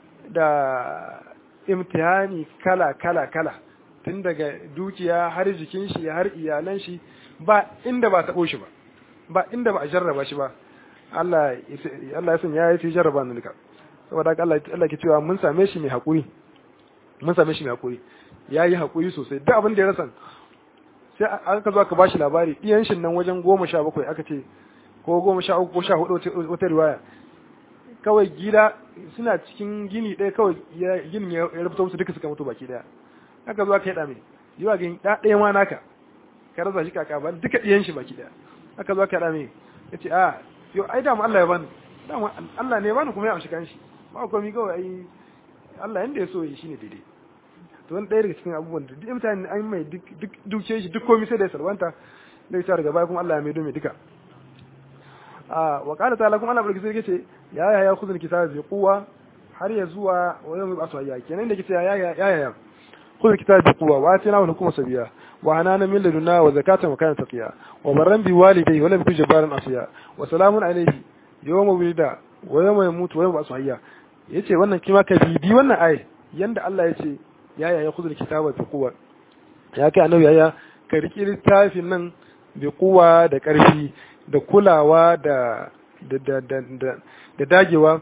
S1: da imtihani kala kala kala tun daga dukiya har jikin shi har iyalan shi ba inda ba taɓo shi ba ba inda ba a jarraba shi ba Allah Allah ya san ya yi jarraba ni duka saboda haka Allah Allah ke cewa mun same shi mai haƙuri mun same shi mai haƙuri ya yi haƙuri sosai duk abin da ya rasa sai aka zo aka ba shi labari ɗiyan shi nan wajen goma sha bakwai aka ce ko goma sha uku ko sha hudu wata riwaya kawai gida suna cikin gini ɗaya kawai ginin ya rubuta musu duka suka mutu baki ɗaya aka zo aka yi ɗame yiwa ga ɗa ɗaya ma naka ka rasa shi kaka ba duka ɗiyan shi baki daya aka zo ka rame ya ce a yo ai dama Allah ya bani dama Allah ne ya bani kuma ya amshi kanshi ba komai kawai ai Allah yanda ya so yi shine daidai to wani ɗaya daga cikin abubuwan da duk mutane an mai duk duke shi duk komai sai da ya salwanta da ya daga baya kuma Allah ya maido mai duka a wa qala ta'ala kuma Allah barki sai yace ya ya ya khudhul kitaba bi quwwa har ya zuwa wa yawmi basu hayya kenan da kace ya ya ya ya khudhul kitaba bi quwwa wa atina wa hukuma sabiya wa anana min ladunna wa zakatan wa kana taqiya wa barran bi walidayhi wa lam yakun jabbaran asiya wa salamun alayhi yawma wulida wa yawma yamutu wa yawma basu hayya yace wannan kima ka bibi wannan ayi yanda Allah yace ya ya ya khudhul kitaba bi quwwa ya kai annabi ya ka riki littafin nan bi quwwa da karfi da kulawa da da da da da dagewa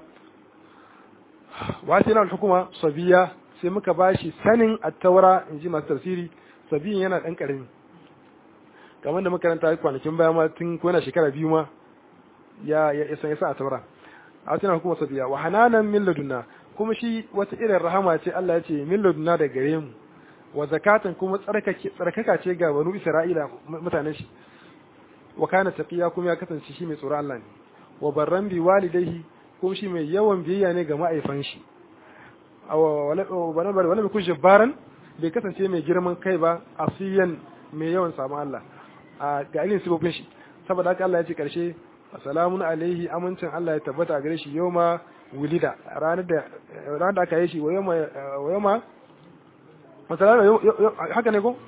S1: wasu yana hukuma sabiya sai muka bashi sanin attaura in ji masu tafsiri sabiyin yana ɗan ƙarami kamar da makaranta kwanakin baya ma tun ko yana shekara biyu ma ya ya san ya san attaura a wasu yana hukuma sabiya wa hananan min ladunna kuma shi wata irin rahama ce Allah ya ce min ladunna da gare mu wa zakatan kuma tsarkaka ce ga banu Isra'ila mutanen shi wa kana taqiya kuma ya kasance shi mai tsoron Allah ne wa barran bi walidayhi kuma shi mai yawan biyayya ne ga ma'aifan shi wala wala mai kushe baran bai kasance mai girman kai ba asiyan mai yawan samun Allah a ga ilin sibobin shi saboda haka Allah ya ce karshe assalamun alaihi amincin Allah ya tabbata gare shi yawma wulida ranar da ranar da aka yi shi wa yawma wa yawma masalamu haka ne ko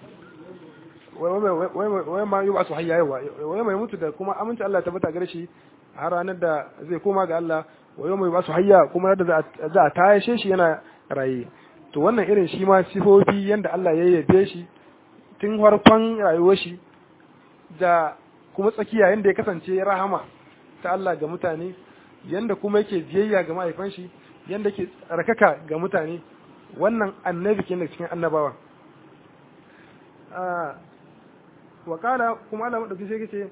S1: wai ma yi ba su hayya yawa wai mai mutu da kuma aminci Allah tabbata gare shi har ranar da zai koma ga Allah wai mai ba su hayya kuma da za a tayashe shi yana raye to wannan irin shi ma sifofi yanda Allah ya yabe shi tun farkon rayuwar shi da kuma tsakiya yanda ya kasance rahama ta Allah ga mutane yanda kuma yake biyayya ga mahaifan shi yanda yake tsarkaka ga mutane wannan annabi kenan cikin annabawa وقال كما الله مدوكي sai kace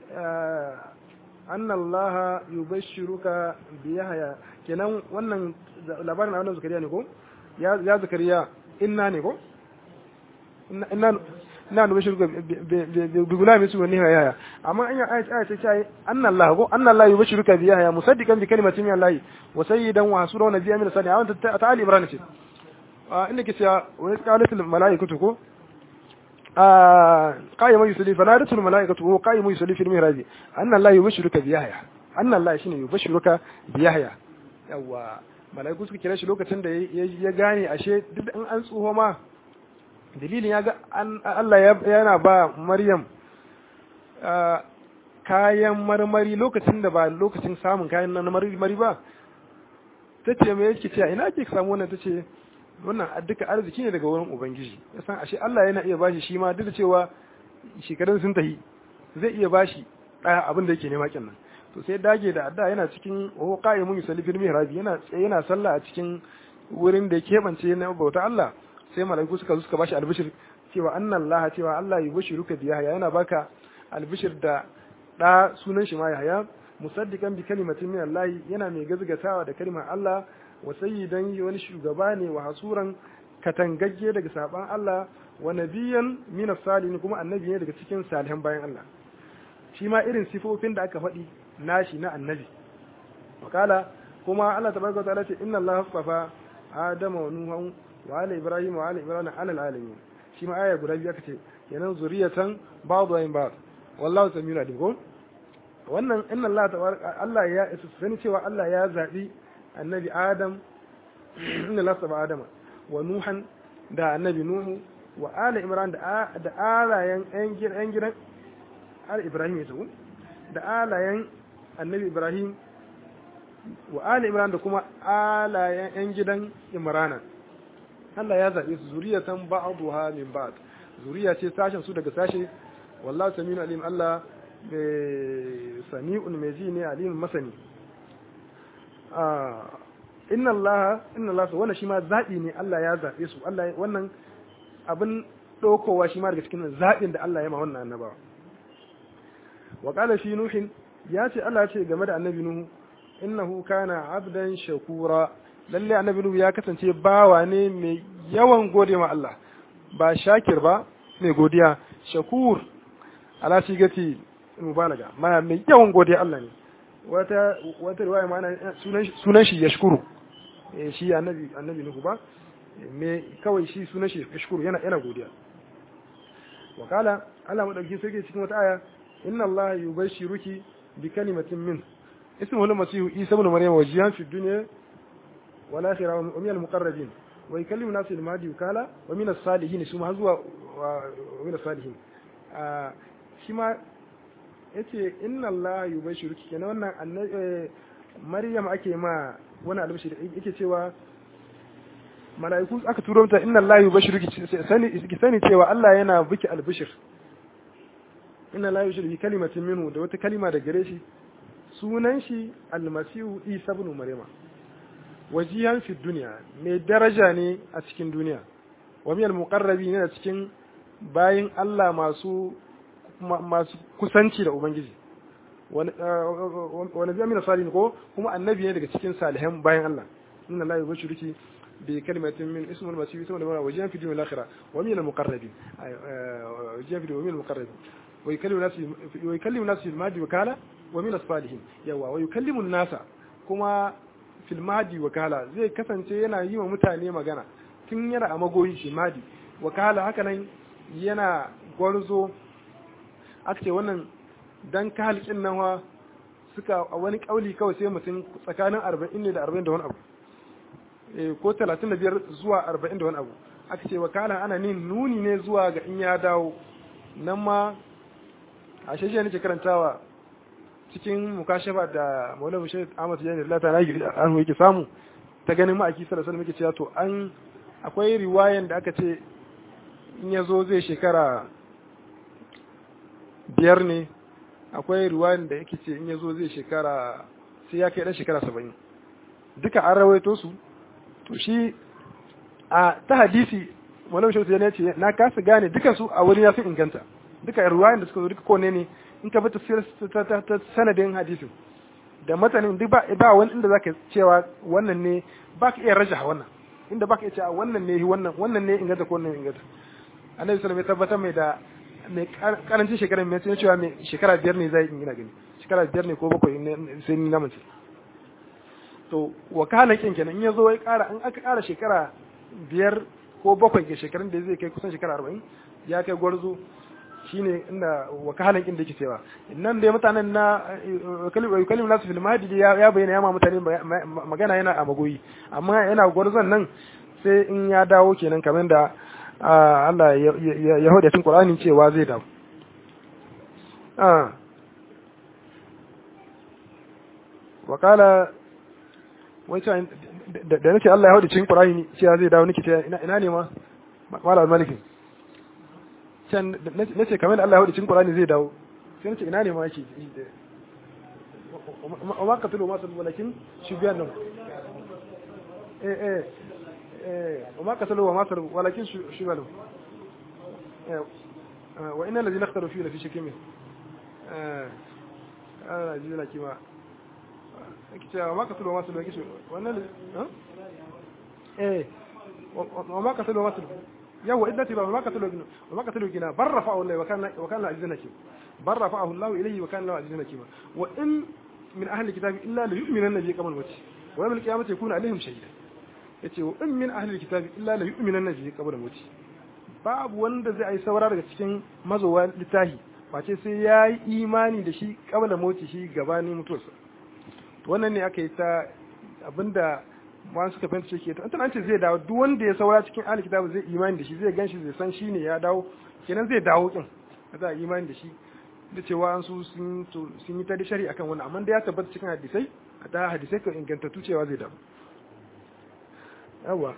S1: anna allaha yubashshiruka bi yahya kenan wannan labarin annabi zakariya ne ko ya ya zakariya inna ne ko inna inna nubashshiruka bi gulami su ne yahya amma an ya ayat ayat ce anna allah ko anna allah yubashshiruka bi yahya musaddiqan bi kalimatin min allah wa sayyidan wa hasura wa nabiyyan min sani a wannan ta ali ibrahim ce inda ke cewa wa yasqalatul malaikatu ko قائم يصلي فنادته الملائكة وهو قائم يصلي في المهراب أن الله يبشرك بيحيى أن الله شنو يبشرك بيحيى yawa malaiku suka kira shi lokacin da ya gane ashe duk in an tsoho ma dalilin ya ga Allah yana ba Maryam kayan marmari lokacin da ba lokacin samun kayan na marmari ba ta ce me yake cewa ina ke samu wannan ta ce wannan duka arziki ne daga wurin ubangiji ya san ashe Allah yana iya bashi shi ma duk da cewa shekarun sun tahi zai iya bashi ɗaya abin da yake nema kin nan to sai dage da adda yana cikin wa qa'imun yusalli fil mihrab yana yana sallah a cikin wurin da yake bance na bauta Allah sai malaiku suka zo suka bashi albishir cewa anna Allah cewa Allah yubashiruka bi yahya yana baka albishir da da sunan shi ma yahya musaddiqan bi kalimatin min Allah yana mai gazgatawa da kalimar Allah wa sayyidan wani shugaba ne wa hasuran katangagge daga saban Allah wa nabiyan min salihin kuma annabi ne daga cikin salihan bayan Allah shi ma irin sifofin da aka faɗi nashi na annabi wakala kuma Allah tabaraka wa ta'ala ce inna Allah hasafa Adama wa Nuhan wa ala Ibrahim wa ala Ibrahim ala alamin shi ma aya guda biyu aka ce kenan zuriyatan ba'dhu ayin ba'd wallahu samiu alim ko wannan inna Allah tabaraka Allah ya sani cewa Allah ya zabi annabi Adam inna Allah saba Adama wa Nuhan da annabi Nuhu wa ala Imran da da alayen yan gidan al Ibrahim ya da alayen annabi Ibrahim wa ala Imran da kuma alayen yan gidan Imrana Allah ya zaɓe su zuriyatan ba'dha min ba'd zuriya ce sashen su daga sashe wallahu samiu alim Allah sami'un mai ji ne alimin masani inna Allah inna Allah su wannan shi ma zaɓi ne Allah ya zaɓe su Allah wannan abin ɗaukowa shi ma daga cikin zaɓin da Allah ya ma wannan annabawa wa qala fi nuhin ya ce Allah ce game da annabi nuhu innahu kana abdan shakura lalle annabi nuhu ya kasance bawa ne mai yawan gode ma Allah ba shakir ba mai godiya shakur ala sigati mubalaga ma mai yawan godiya Allah ne wata wata riwaya ma sunan sunan shi yashkuru eh shi annabi annabi nuhu ba me kawai shi sunan shi yashkuru yana yana godiya wa kala Allah madauki sai cikin wata aya inna Allah yubashshiruki bi kalimatin min ismuhu al-masih isa ibn maryam wajihan fi dunya wal akhirah wa min al-muqarrabin wa yukallimu nas al-mahdi kala wa min as-salihin su ma zuwa wa min as-salihin shi ma yace inna Allah yubashshiruki kenan wannan maryam ake ma wani albashir yake cewa mala'iku aka turo mata inna Allah yubashshiruki sani ki sani cewa Allah yana biki albishir inna Allah yubashshiruki kalimatin minhu da wata kalima da gare shi sunan shi almasihu Isa ibn Maryama wajihan fi dunya mai daraja ne a cikin duniya wa min almuqarrabi ne a cikin bayin Allah masu masu kusanci da ubangiji wani zai mina salihin ko kuma annabi ne daga cikin salihan bayan Allah inna Allah yubashshiruki بكلمة من اسم المسيح اسم المرأة وجيها في الدنيا الآخرة ومن المقربين وجيها في ومن المقربين ويكلم الناس ويكلم الناس في المهدي وكالة ومن الصالحين يوا ويكلم الناس كما في المهدي وكالة زي كسن yana yi wa mutane magana tun yana a magoyi shi madi wakala haka nan yana gwarzo aka ce wannan dan kahalikin nan suka a wani kauli kawai sai mutum tsakanin arba'in ne da arba'in da wani abu ko talatin da biyar zuwa arba'in da wani abu aka ce wakala ana nin nuni ne zuwa ga in ya dawo nan ma a shashe nake karantawa cikin mukashafa da maula mushe ahmad jani da ta an yake samu ta ganin ma'aiki sallallahu alaihi muke cewa to an akwai riwayan da aka ce in ya zo zai shekara biyar ne akwai riwayan da yake ce in ya zo zai shekara sai ya kai dan shekara saba'in duka an rawaito su to shi a ta hadisi malam shi ya ce na kasa gane duka su a wuri ya fi inganta duka ruwayan da suka zo duka kone ne in ka bi ta sanadin hadisin da matanin duk ba ba wani inda zaka cewa wannan ne ba ka iya rajaha wannan inda ba ka iya cewa wannan ne wannan wannan ne inganta ko wannan inganta annabi sallallahu alaihi tabbatar mai da mai karancin shekara mai sai cewa mai shekara biyar ne zai ina gani shekara biyar ne ko bakwai ne sai ni na mace to wakalan kin kenan in ya zo ya kara in aka kara shekara biyar ko bakwai ga shekarun da zai kai kusan shekara arba'in ya kai gwarzo shine inda wakalan kin da yake cewa nan dai mutanen na kalim nasu fil mahdi ya bayyana ya ma mutane magana yana a magoyi amma yana gwarzon nan sai in ya dawo kenan kamar da Allah ya hauda cikin Qur'ani cewa zai dawo wakala wancan da nake Allah ya hauda cikin Qur'ani cewa zai dawo nake ina ne ma mala malikin can nace kamar Allah ya hauda cikin Qur'ani zai dawo sai nace ina ne ma yake wa ma qatalu ma sabu walakin shubyan nan eh eh eh wa ma qatalu wa ma sabu walakin shubyan eh wa inna alladhina ikhtaru fi fi shakkin eh ana jira kima cewa ma ka tulo masu lokaci wannan eh wa ma ka tulo masu yawa idan tiba ma ka tulo gina wa ma ka tulo gina bar rafa Allah wa kana wa kana azizan hakim bar rafa Allah ilayhi wa kana azizan hakim wa in min ahli kitabi illa la yu'minanna bi qabl wati wa yawm al-qiyamati yakunu alaihim shahida yace wa in min ahli kitabi illa la yu'minanna bi qabl wati babu wanda zai yi saura daga cikin mazowa littahi face sai ya yi imani da shi kabla moti shi gabanin mutuwarsa wannan ne aka yi ta abinda ma suka fahimta shi ke ta an ce zai dawo duk wanda ya saura cikin ahli kitabu zai imani da shi zai ganshi zai san shi ne ya dawo kenan zai dawo din za a imani da shi da cewa an su sun yi ta da shari'a akan wannan amma da ya tabbata cikin hadisai a ta hadisai kan ingantattu cewa zai dawo yawa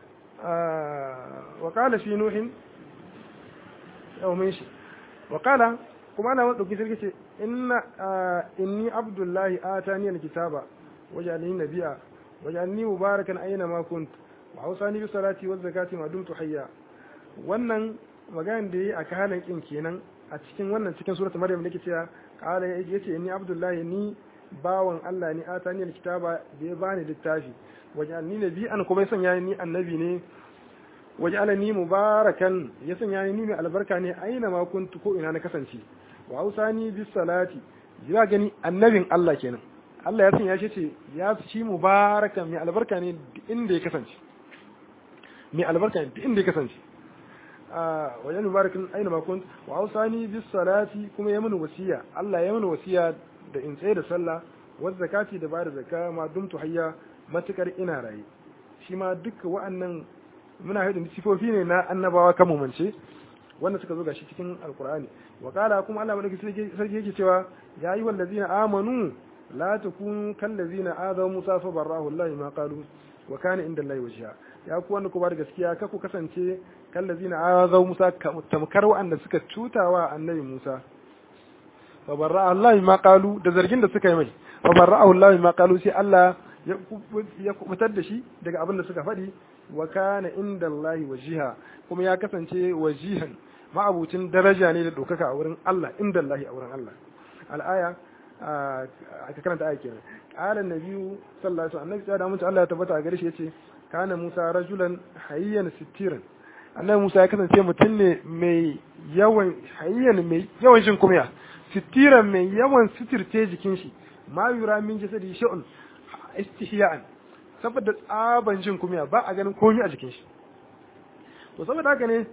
S1: wa qala fi nuhin yau mun shi wa qala kuma ana madauki sarki ce inna inni abdullahi atani alkitaba waj'alni nabiyya waj'alni mubarakan aina ma kunt wa awsani bi salati waz zakati ma dumtu hayya wannan maganar da yi a kahalan kin kenan a cikin wannan cikin suratul maryam nake cewa qala yace inni abdullahi ni bawan Allah ni atani alkitaba da ya bani littafi waj'alni nabiyyan kuma sanya ni annabi ne waj'alani mubarakan ya sanya ni mai albarka ne aina ma kuntu ko ina na kasance wa ausani bis salati ya gani annabin Allah kenan Allah ya sanya shi ce ya shi mubarakan mai albarka ne inda ya kasance mai albarka ne inda ya kasance wajen mubarakin aina ma kuntu wa ausani bis salati kuma ya mini wasiya Allah ya mini wasiya da in tsaye da sallah wa zakati da bada zakka ma dumtu hayya matukar ina raye shi ma duka wa'annan muna haɗin sifofi ne na annabawa kan mumance wanda suka zo gashi cikin alkur'ani wa qala kuma Allah madaki sarki yake cewa ya yi wallazina amanu la takunu kal ladzina adaw musa fa barahu Allah ma qalu wa kana inda Allah wajha ya ku wanda ku bar gaskiya ka ku kasance kal ladzina adaw musa tamkar wa'anda suka cutawa annabi Musa fa barahu Allah ma qalu da zargin da suka yi mai fa barahu Allah ma qalu sai Allah ya kubutar da shi daga abin da suka faɗi wa kana inda Allah wajiha kuma ya kasance wajihan ma'abucin daraja ne da ɗaukaka a wurin Allah inda Allah a wurin Allah al'aya aka karanta aya kenan qala nabiyyu sallallahu alaihi wasallam annabi da mutum Allah ya tabbata a gare shi yace kana Musa rajulan hayyan sittiran annabi Musa ya kasance mutum ne mai yawan hayyan mai yawan shin kumya sittiran mai yawan sitirce jikin shi ma yura min jasadi sha'un istihya'an saboda tsaban jin kumiya ba a ganin komai a jikin shi to saboda haka ne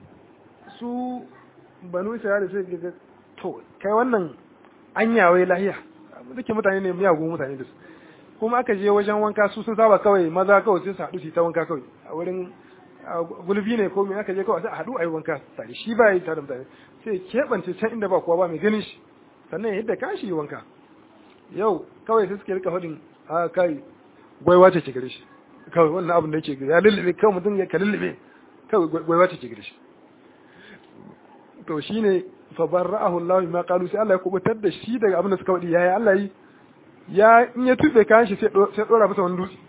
S1: su banu isra'ila sai ga to kai wannan anya wai lahiya duke mutane ne miyagun mutane da su kuma aka je wajen wanka su sun saba kawai maza kawai sai su haɗu su ta wanka kawai a wurin gulbi ne ko me aka je kawai sai a haɗu a yi wanka tare shi ba yi tare da mutane sai keɓance can inda ba kowa ba mai ganin shi sannan yadda kashi yi wanka yau kawai sai suke rika faɗin a kai gwaiwa ce ke gare shi kawai wannan abin da yake gare ya lullube kawai mutum ya ka lullube kawai gwaiwa ce ke gare shi to shine fa barra'ahu Allah ma qalu sai Allah ya kubutar da shi daga abin da suka wadi yayi Allah yi ya in ya tube kayan shi sai sai dora masa wani dutse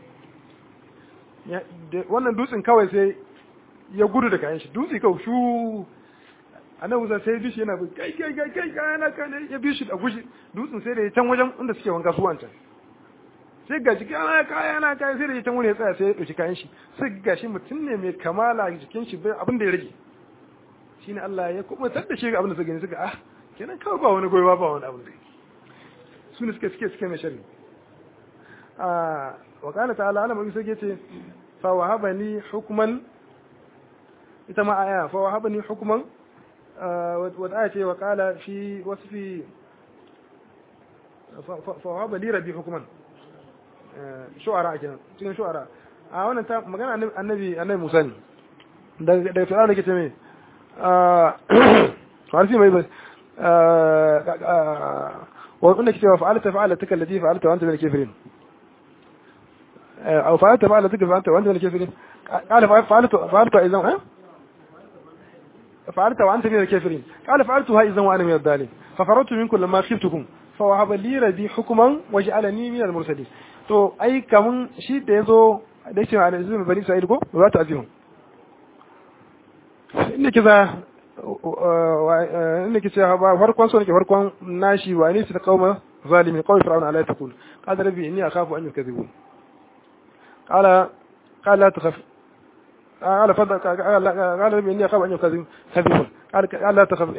S1: wannan dutsen kawai sai ya gudu da kayan shi dutse kawai shu annabi Musa sai bishi yana kai kai kai kai kayana kana ya bishi da gushi dutsen sai da ya can wajen inda suke wanka su wancan sai ga jiki ana kaya na kaya sai da ya can wani ya tsaya sai ya ɗauki kayan shi sai ga shi mutum ne mai kamala jikin shi bai abin da ya rage shine Allah ya kuma tar da shi ga abin da suka gani suka ah kenan kawai ba wani goyi ba wani abin da su ne suke suke suke mai sharri ah wa qala ta'ala ana mai sai ce fa wahabani hukman ita ma aya fa wahabani hukman wa aya ce wa qala fi wasfi fa wahaba li rabbi hukman shu'ara kenan cikin shu'ara a wannan ta magana annabi annabi Musa ne daga daga tsara da kace me farsi mai ba wa kunna kace fa'alta fa'alata allati fa'alta wa anta min al-kafirin aw fa'alta fa'alata fa'alta wa anta min al-kafirin قال فعلت فعلت اذا فعلت وانت من الكافرين قال فعلتها اذا وانا من الضالين ففررت منكم لما خفتكم فوهب لي ربي حكما وجعلني من المرسلين to ai kamun shi da yazo da yake ana zuwa bani sa'id ko ba ta azihun inda kiza inda kiza ba farkon so nake farkon nashi wa ni su qauma zalimi qawl fir'aun ala taqul qala rabbi inni akhafu an yukadhibun qala qala la takhaf قال فضل قال ربي اني اخاف ان يكذبون قال قال لا تخف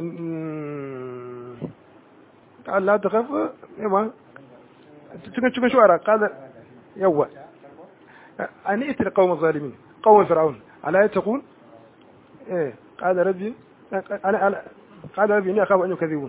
S1: قال لا تخف ايوه cikin cikin shuara qala yawa an ita qawm zalimin qawm fir'aun ala yataqun eh qala rabbi ana qala rabbi inni akhafu an yukadhibun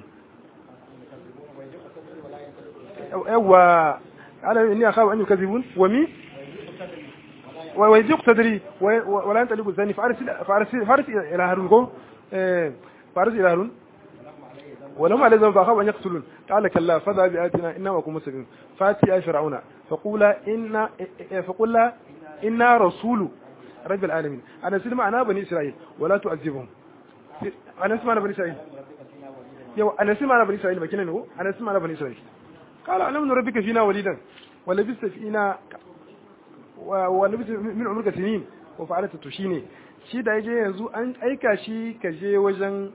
S1: yawa qala rabbi inni akhafu an yukadhibun wa mi ويضيق صدري ولا انت اللي قلتني فارس فارس فارس الى هارون فارس الى هارون ولما على ذنب فاخاف ان يقتلون قال كلا فذا بآياتنا انما كن مسلمين فاتي يا فرعون فقولا ان فقولا انا رسول رب العالمين انا سلم انا بني اسرائيل ولا تعذبهم انا اسمع بني اسرائيل يو انا اسمع انا بني اسرائيل بكنا نو انا اسمع انا بني اسرائيل قال الم نربك فينا وليدا ولبست فينا wani min umurka sinin ko fa'alata to shine shi da yaje yanzu an aika shi ka je wajen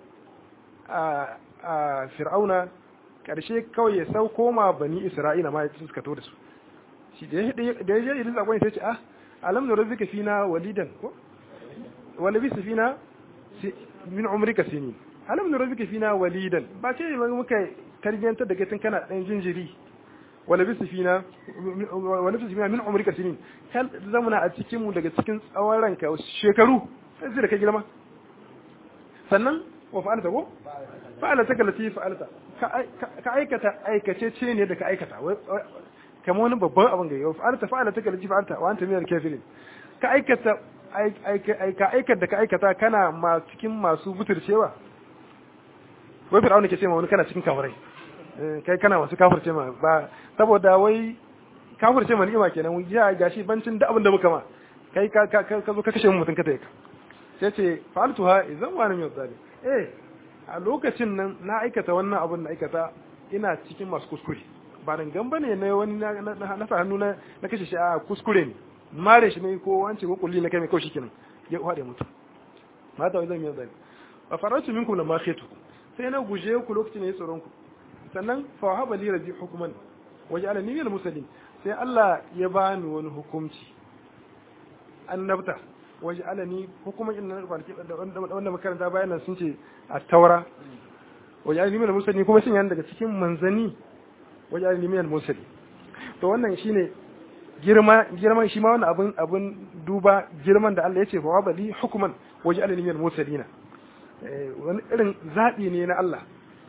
S1: a fir'auna karshe kawai ya sau koma bani isra'ila ma ya suka to da su shi da yaje idan zakon sai ce ah alam nu rabbika fina walidan ko wala bi sifina min umrika sinin alam nurabbika fina walidan ba ce muka tarbiyantar da kai tun kana dan jinjiri wala bi sifina wala bi sifina min umrika sinin kan zamana a cikin mu daga cikin tsawon ranka shekaru sai da kai girma sannan wa fa'alta ko fa'alta kallati fa'alta ka aikata aikace ce ne da ka aikata kamar wani babban abin gari wa fa'alta fa'alta kallati fa'alta wa anta minal kafirin ka aikata ka aikata da ka aikata kana ma cikin masu buturcewa wai fir'auna ke ce ma wani kana cikin kafirai kai kana masu kafirce ma ba saboda wai kafirce ma ni'ima kenan wai ya gashi bancin da abin da muka ma kai ka ka ka zo ka kashe mutum ka tayi ka sai ce fa'altuha idan wa min zalim eh a lokacin nan na aikata wannan abin da aikata ina cikin masu kuskure ba dan gamba ne na wani na sa hannu na na kashe shi a kuskure ne mare shi ne ko wance ko kulli na kai mai kaushi kenan ya hade mutum mata wai zan yi zalim fa faratu minkum lamma khitu sai na guje ku lokacin ne tsoron ku sannan fa wahaba li rabbi hukman waja'ala ni minal muslimin sai Allah ya bani wani hukunci annabta waja'ala ni hukuman inna kwanaki wanda makaranta bayan nan sun ce a taura waja'ala ni minal muslimin kuma sun yana daga cikin manzani waja'ala ni minal muslimin to wannan shine girma girman shi ma wannan abun abun duba girman da Allah ya ce fa wahaba li hukman waja'ala ni minal muslimin wani irin zaɓi ne na Allah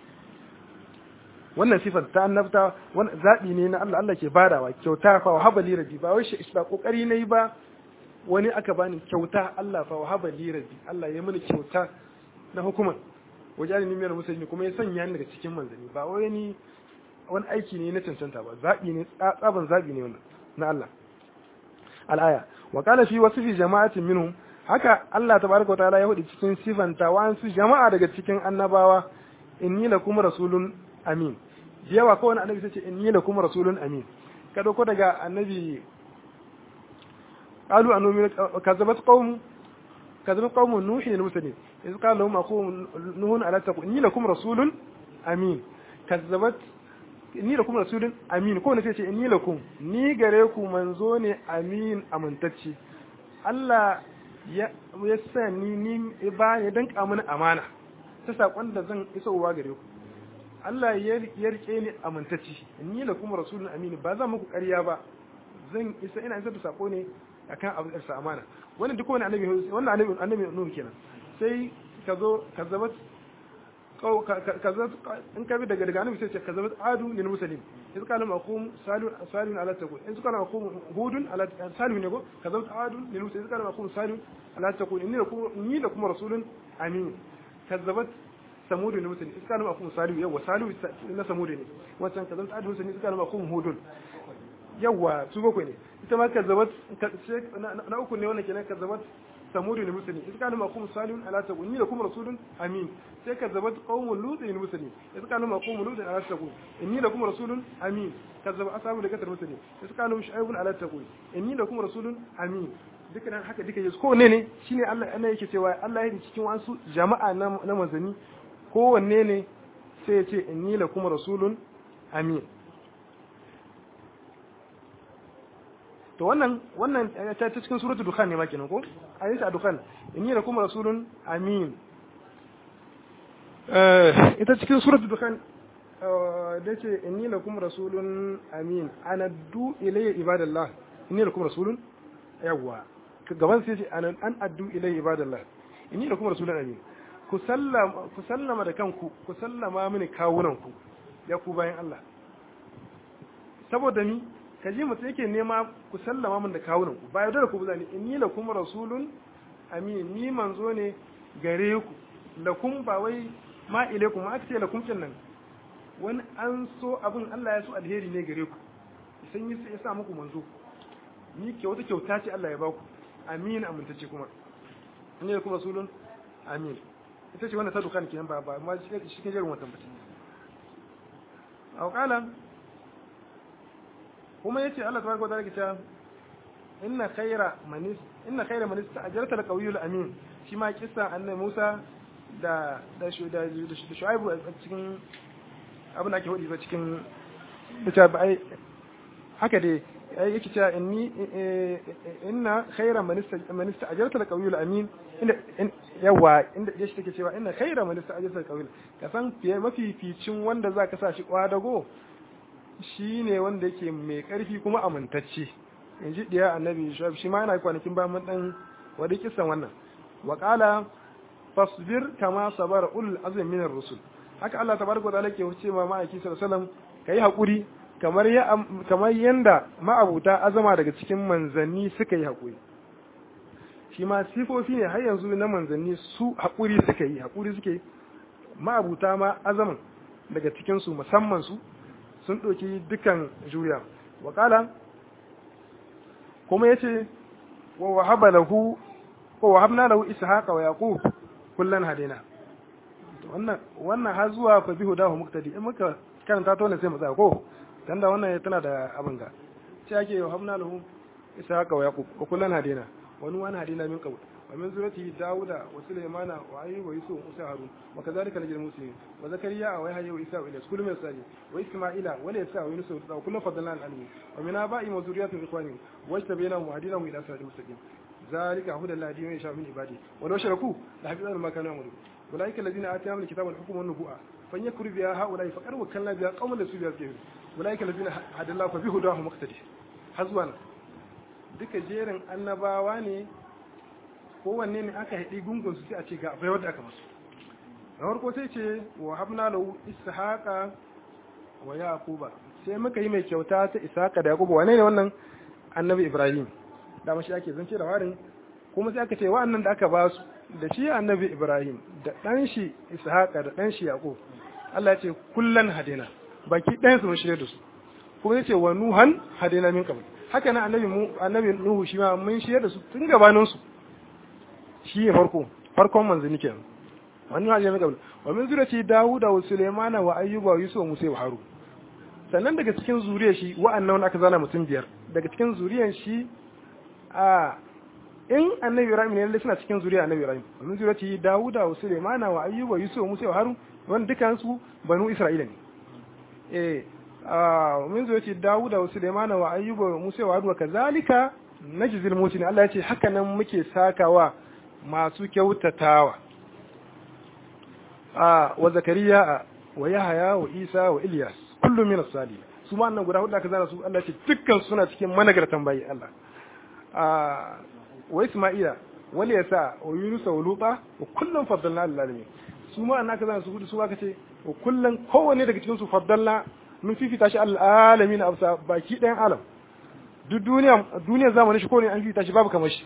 S1: wannan sifar ta annabta wani zaɓi ne na Allah Allah ke badawa kyauta fa wa habali rabbi ba wai shi ba kokari nayi ba wani aka bani kyauta Allah fa wa habali rabbi Allah ya mini kyauta na hukuman wajani ni miyar musulmi kuma ya sanya ni daga cikin manzanni ba wai ni wani aiki ne na cancanta ba zaɓi ne tsaban zaɓi ne wannan na Allah al-aya wa qala fi wasfi jama'atin minhum haka Allah tabaraka wataala ya hudu cikin sifanta wa'ansu jama'a daga cikin annabawa inni lakum rasulun amin yawa ko wani annabi sai ce inni lakum rasulun amin ka dauko daga annabi qalu annu kazabat qaum kazabat qaum nuhi lil mursalin iz qala lahum aqum nuhun ala taqu inni lakum rasulun amin kazabat inni lakum rasulun amin ko ne sai ce inni lakum ni gare ku manzo ne amin amintacce Allah ya sa ni ni ba ya danka mini amana ta sakon da zan isowa gare ku Allah ya rike ni amintacci ni la kuma rasulun amini ba zan muku ƙarya ba zan isa ina isar da sako ne akan abu da amana wannan duk wani annabi wannan annabi annabi nuhu kenan sai ka zo ka zama ka zo in ka bi daga daga annabi sai ce ka zama adu lil muslim in qala maqum salun salun ala taqul in qala maqum hudun ala salun ne go ka zama adu lil muslim in qala maqum salun ala taqul inni lakum inni lakum rasulun amin kazzabat samud lil muslim in qala maqum salun yawa salun na samud ne wancan ka zama adu muslim in qala maqum hudun yawa su bakwai ne ita ma kazzabat na uku ne wannan kenan kazzabat samudu ne musulmi in kana makum salihun ala taqun ni lakum rasulun amin sai kazzabat qaumul lut ne musulmi in kana makum lut ala taqun inni lakum rasulun amin kazzaba ashabu da katar musulmi in kana shu'aibun ala taqun inni lakum rasulun amin dukkan haka duka yesu ko ne ne shine Allah Allah yake cewa Allah ya cikin wasu jama'a na manzani kowanne ne sai ya ce inni lakum rasulun amin to wannan wannan ta cikin suratul dukhan ne ma kenan ko ayi sa dukhan inni lakum rasulun amin eh ita cikin suratul dukhan da ce inni lakum rasulun amin ana du ilayya ibadallah inni lakum rasulun yawa gaban sai ce an an addu ilayya ibadallah inni lakum rasulun amin ku sallama ku sallama da kanku ku sallama mini kawunan ku ya ku bayan Allah saboda ni ka ji mutum yake nema ku sallama min da kawunan ku ba yaudara ku ba zani inni lakum rasulun amin ni manzo ne gare ku lakum ba wai ma ilaikum ma aka ce lakum kin nan wani an so abin Allah ya so alheri ne gare ku san yi ya sa muku manzo ni ke wata kyauta ce Allah ya ba ku amin amintace kuma inni lakum rasulun amin ita ce wannan ta dukan kenan ba ba ma shi ke jerin wannan batun a kala kuma yace Allah tabaraka wa ta'ala ke cewa inna khayra man inna khayra man ista'jarta al-qawiyul amin shi ma kissa annabi Musa da da da Shu'aibu a cikin abin da ake hudi ba cikin ita ba ai haka dai ai yake cewa inni inna khayra man ista'jarta al-qawiyul amin inda yawa inda yashi take cewa inna khayra man ista'jarta al-qawiyul ka san fiye mafi ficin wanda zaka sa shi kwadago shine wanda yake mai karfi kuma amintacce inji diya annabi shuaib shi ma yana kwanakin ba mun dan wadi kisan wannan wa qala fasbir kama sabara ulul azmi min ar-rusul haka Allah tabaraka wa ta'ala ke wuce ma ma'aiki sallallahu alaihi wasallam kai hakuri kamar ya kamar yanda ma'abuta azama daga cikin manzanni suka yi hakuri shi ma sifofi ne har yanzu na manzanni su hakuri suka yi hakuri suke ma'abuta ma azaman daga cikin su musamman su sun ɗauki dukan juriya wa kuma yace wa wahaba lahu ko wahabna lahu ishaqa wa yaqub kullan hadina wannan wannan har zuwa fa bihu dahu muktadi in muka karanta ta wannan sai mu tsaya ko dan da wannan tana da abin ga sai ake wahabna lahu ishaqa wa yaqub wa kullan hadina wa nuwan hadina min qabl wa min zurati dauda wa sulaymana wa ayyub wa yusuf wa harun wa kadhalika najil muslimin wa zakariya wa yahya wa isa wa ilyas kullu min sali wa isma'ila wa laysa wa yunus wa kullu fadlan al alamin wa min aba'i wa zurriyyati ikhwani wa tabayyana wa hadina ila siratal mustaqim ذلك هدى الله يهدي من يشاء من عباده ولو شركوا لحبط عنهم ما كانوا يعملون اولئك الذين اتاهم الكتاب والحكم والنبوءه فليكفر بها هؤلاء فقد وكلنا بها قوما ليسوا بها كافرين اولئك الذين هدى الله فبهداه مقتدي hazwana duka jerin annabawa ne kowanne ne aka haɗi gungun su sai a ce ga abai wadda aka masu na farko sai ce wa habna lahu ishaqa wa yaquba sai muka yi mai kyauta ta ishaqa da yaquba wane ne wannan annabi ibrahim dama shi ake zance da warin kuma sai aka ce wa'annan da aka ba su da shi annabi Ibrahim da ɗan shi Ishaqa da ɗan shi Yaqub Allah ya ce kullan hadina baki ɗayan su mun shirye da su kuma ya ce wa nuhan hadina min qabl haka nan annabi mu annabi Nuhu shi ma mun shirye da su tun gabanin su shi ne farko farkon manzini kenan wannan hadina min qabl wa min zuriyati Dawud wa Sulaiman wa Ayyub wa Yusuf wa Musa wa Harun sannan daga cikin zuriyar shi wa'annan aka zana mutum biyar daga cikin zuriyar shi a in annabi Ibrahim ne lalle suna cikin zuriya annabi Ibrahim min zuriyati Dawuda wa Sulaimana wa Ayyuba Yusuf Musa wa Harun wannan dukan su banu Isra'ila ne eh a min zuriyati Dawuda wa Sulaimana wa Ayyuba Musa wa Harun kazalika najzil mutin Allah ya ce haka nan muke sakawa masu kyautatawa a wa Zakariya wa Yahaya wa Isa wa Ilyas kullu min as-salihin su ma annan guda hudu aka zana su Allah ya ce dukkan suna cikin managartan bayi Allah wa Isma'ila wal yasa wa Yunus wa Luta wa kullum faddalna lil alamin su ma annaka zan su gudu su aka ce wa kullum kowanne daga cikin su faddalna mun fifita shi al alamin absa baki ɗayan alam duk duniya duniyar zamanin shi ko ne an fifita shi babu kamar shi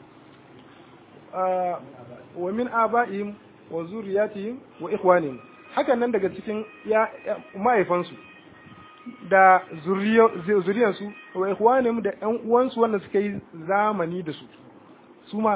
S1: wa min aba'ihim wa zuriyatihim wa ikhwanihim hakan nan daga cikin ya mahaifansu da zuriyarsu wa ikhwanihim da ƴan uwansu wanda suka yi zamani da su su ma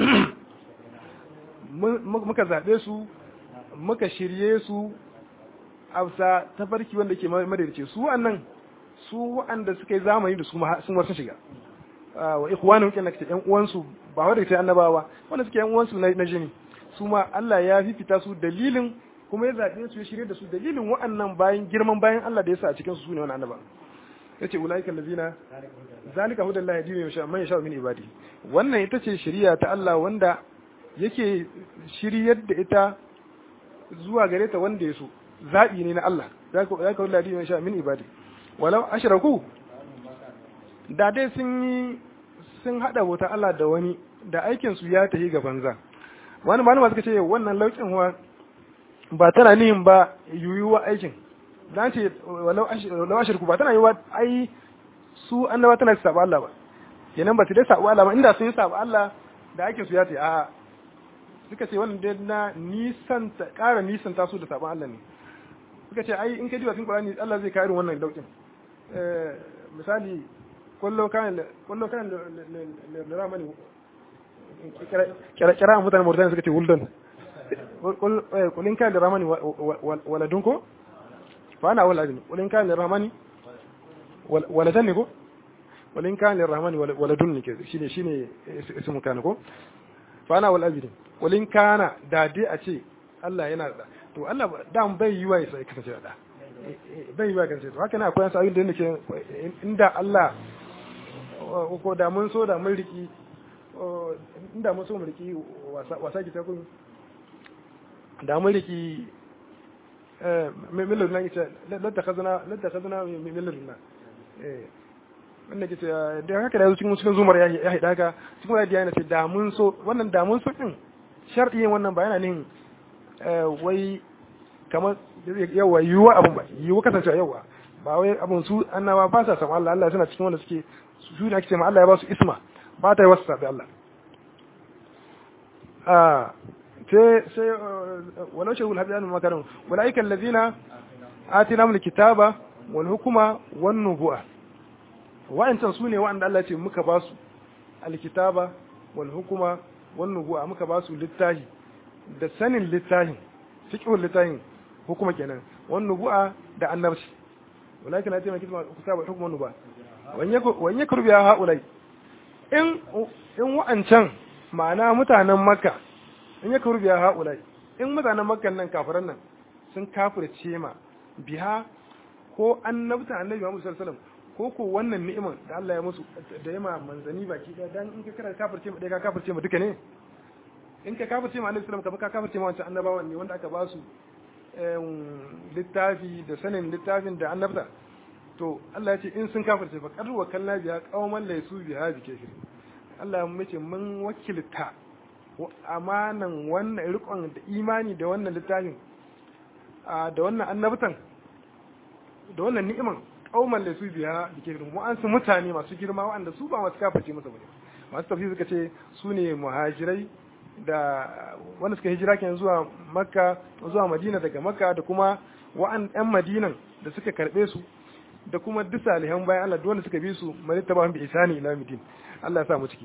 S1: muka zaɓe su muka shirye su a tafarki wanda ke madarice su wa'annan su wa'anda suka yi zamani da su sun wasu shiga wa ikhwanihim kenan kace ƴan uwansu ba wanda kace annabawa wanda suke ƴan uwansu na jini su ma Allah ya fifita su dalilin kuma ya zaɓe su ya shirye da su dalilin wa'annan bayan girman bayan Allah da ya sa a cikin su sune wannan annaba yace ulaika allazina zalika hudallahi yahdi man yasha man yasha min ibadi wannan ita ce shari'a ta Allah wanda yake shiryar da ita zuwa gare ta wanda ya so zabi ne na Allah zalika zalika hudallahi yahdi man yasha min ibadi walau ashraku da dai sun yi sun hada bauta Allah da wani da aikin su ya tafi ga banza wani malama suka ce wannan laukin wa ba tana nihin ba yuyuwa aikin dan ce walau ashirku ba tana yiwa ai su annaba tana su saba Allah ba kenan ba su dai saba Allah ba inda sun yi saba Allah da ake su ya ce a suka ce wannan dai na nisan ta ƙara nisan ta su da saban Allah ne suka ce ai in ka diba cikin Qur'ani Allah zai kawo irin wannan daukin eh misali kullu kan kullu kan liramani kira kira mutanen Mauritania suka ce wuldan قل إن كان للرحمن ولدنكم فأنا أول أذن قل إن كان للرحمن ولدنكم قل إن كان للرحمن ولدن كذا شيني شيني اسمه كانكم فأنا أول أذن قل إن كان دادي أشي Allah yana da to Allah dan bai yi wa ya kasance da bai yi wa kasance to haka na akwai wasu ayyukan da nake inda Allah ko da mun so da mun riki inda mun so mu riki wasa ki ta kun da mun riki millar na ita ladda khazana ladda khazana millar na eh wannan ke da haka da cikin cikin zumar ya haida haka cikin wani yana ce da mun so wannan da mun so din sharɗi wannan ba yana nin wai kamar yawa yiwuwa abun ba yiwuwa kasancewa yawa ba wai abun su annaba ba sa samu Allah Allah suna cikin wanda suke su ne ake ce ma Allah ya ba su isma ba ta yi wasu sabi Allah a sai sai walau shehul hadiyanu makarin walaikan lazina atina mul kitaba wal hukuma wan nubuwa wa'ancan su ne wa'anda Allah ce muka ba su alkitaba wal hukuma wan nubuwa muka ba su littahi da sanin littahin fiqhul littahin hukuma kenan wan nubuwa da annabci walakin atina kitaba kitaba hukuma wan nubuwa wan yakru biya haulai in in wa'ancan ma'ana mutanen makka in yakru biya haulai in mutanen makkan nan kafiran nan sun kafirce ma biha ko annabta annabi Muhammad sallallahu alaihi wasallam ko ko wannan ni'imar da Allah ya musu da yama manzani baki da dan in ka kira kafirce mu dai ka kafirce mu duka ne in ka kafirce mu annabi sallallahu alaihi wasallam ka kafirce mu wancan annabawan ne wanda aka ba su littafi da sanin littafin da annabta to Allah ya ce in sun kafirce fa qad wa kalla biya qauman laysu biha bi kafir Allah ya ce mun wakilta amanan wannan rikon da imani da wannan littafin da wannan annabtan da wannan ni'iman kauman da su biya da ke mu an su mutane masu girma waɗanda su ba masu kafirce masa bane masu tafsir suka ce su ne muhajirai da wanda suka hijira kenan zuwa makka zuwa madina daga makka da kuma wa'an yan madinan da suka karbe su da kuma duk salihan bayan Allah wanda suka bi su mani taba bi isani ila midin Allah ya sa mu ciki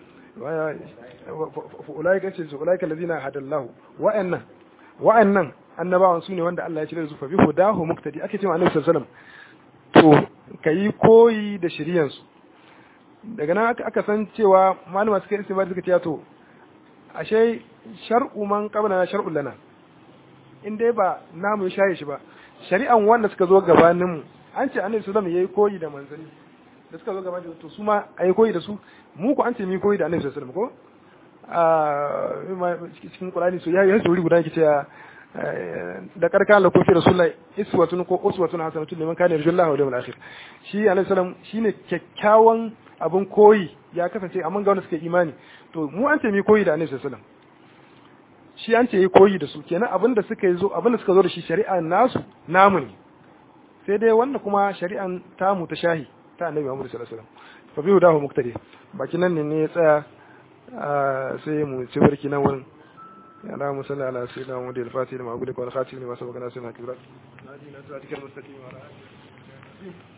S1: ulaika ce su ulaika allazina hadallahu wa'annan wa'annan annabawan su ne wanda Allah ya cire su fa bi hudahu muktadi ake cewa annabi sallallahu alaihi wasallam to kayi koyi da shiriyan su daga nan aka san cewa malama suka yi suka ce to ashe shar'u man qabla shar'u lana in dai ba namu ya shaye shi ba shari'an wanda suka zo gabanin mu an ce annabi sallallahu alaihi yayi koyi da manzanni da suka zo gabanin to su ma ayi koyi da su mu ko an ce mu koyi da annabi sallallahu alaihi wasallam ko a cikin Qur'ani so yayi wuri guda yake cewa da karka la kofi rasulullahi iswatun ko uswatun hasanatun liman kana yarjullahi wal yawmil akhir shi alaihi salam shine kyakkyawan abun koyi ya kasance amma ga wanda suka imani to mu an ce mi koyi da annabi sallallahu alaihi shi an ce yi koyi da su kenan abin da suka yi zo abin da suka zo da shi shari'a nasu namu ne sai dai wanda kuma shari'an tamu ta shahi ta annabi Muhammad sallallahu alaihi wasallam fa bi hudahu muqtadi bakin nan ne ya tsaya sai mu ci barki nan wurin يا اللهم صل على سيدنا محمد الفاتح لما أقول لك والخاتم لما سبقنا سيدنا كبرات نادينا صراطك المستقيم وعلى آله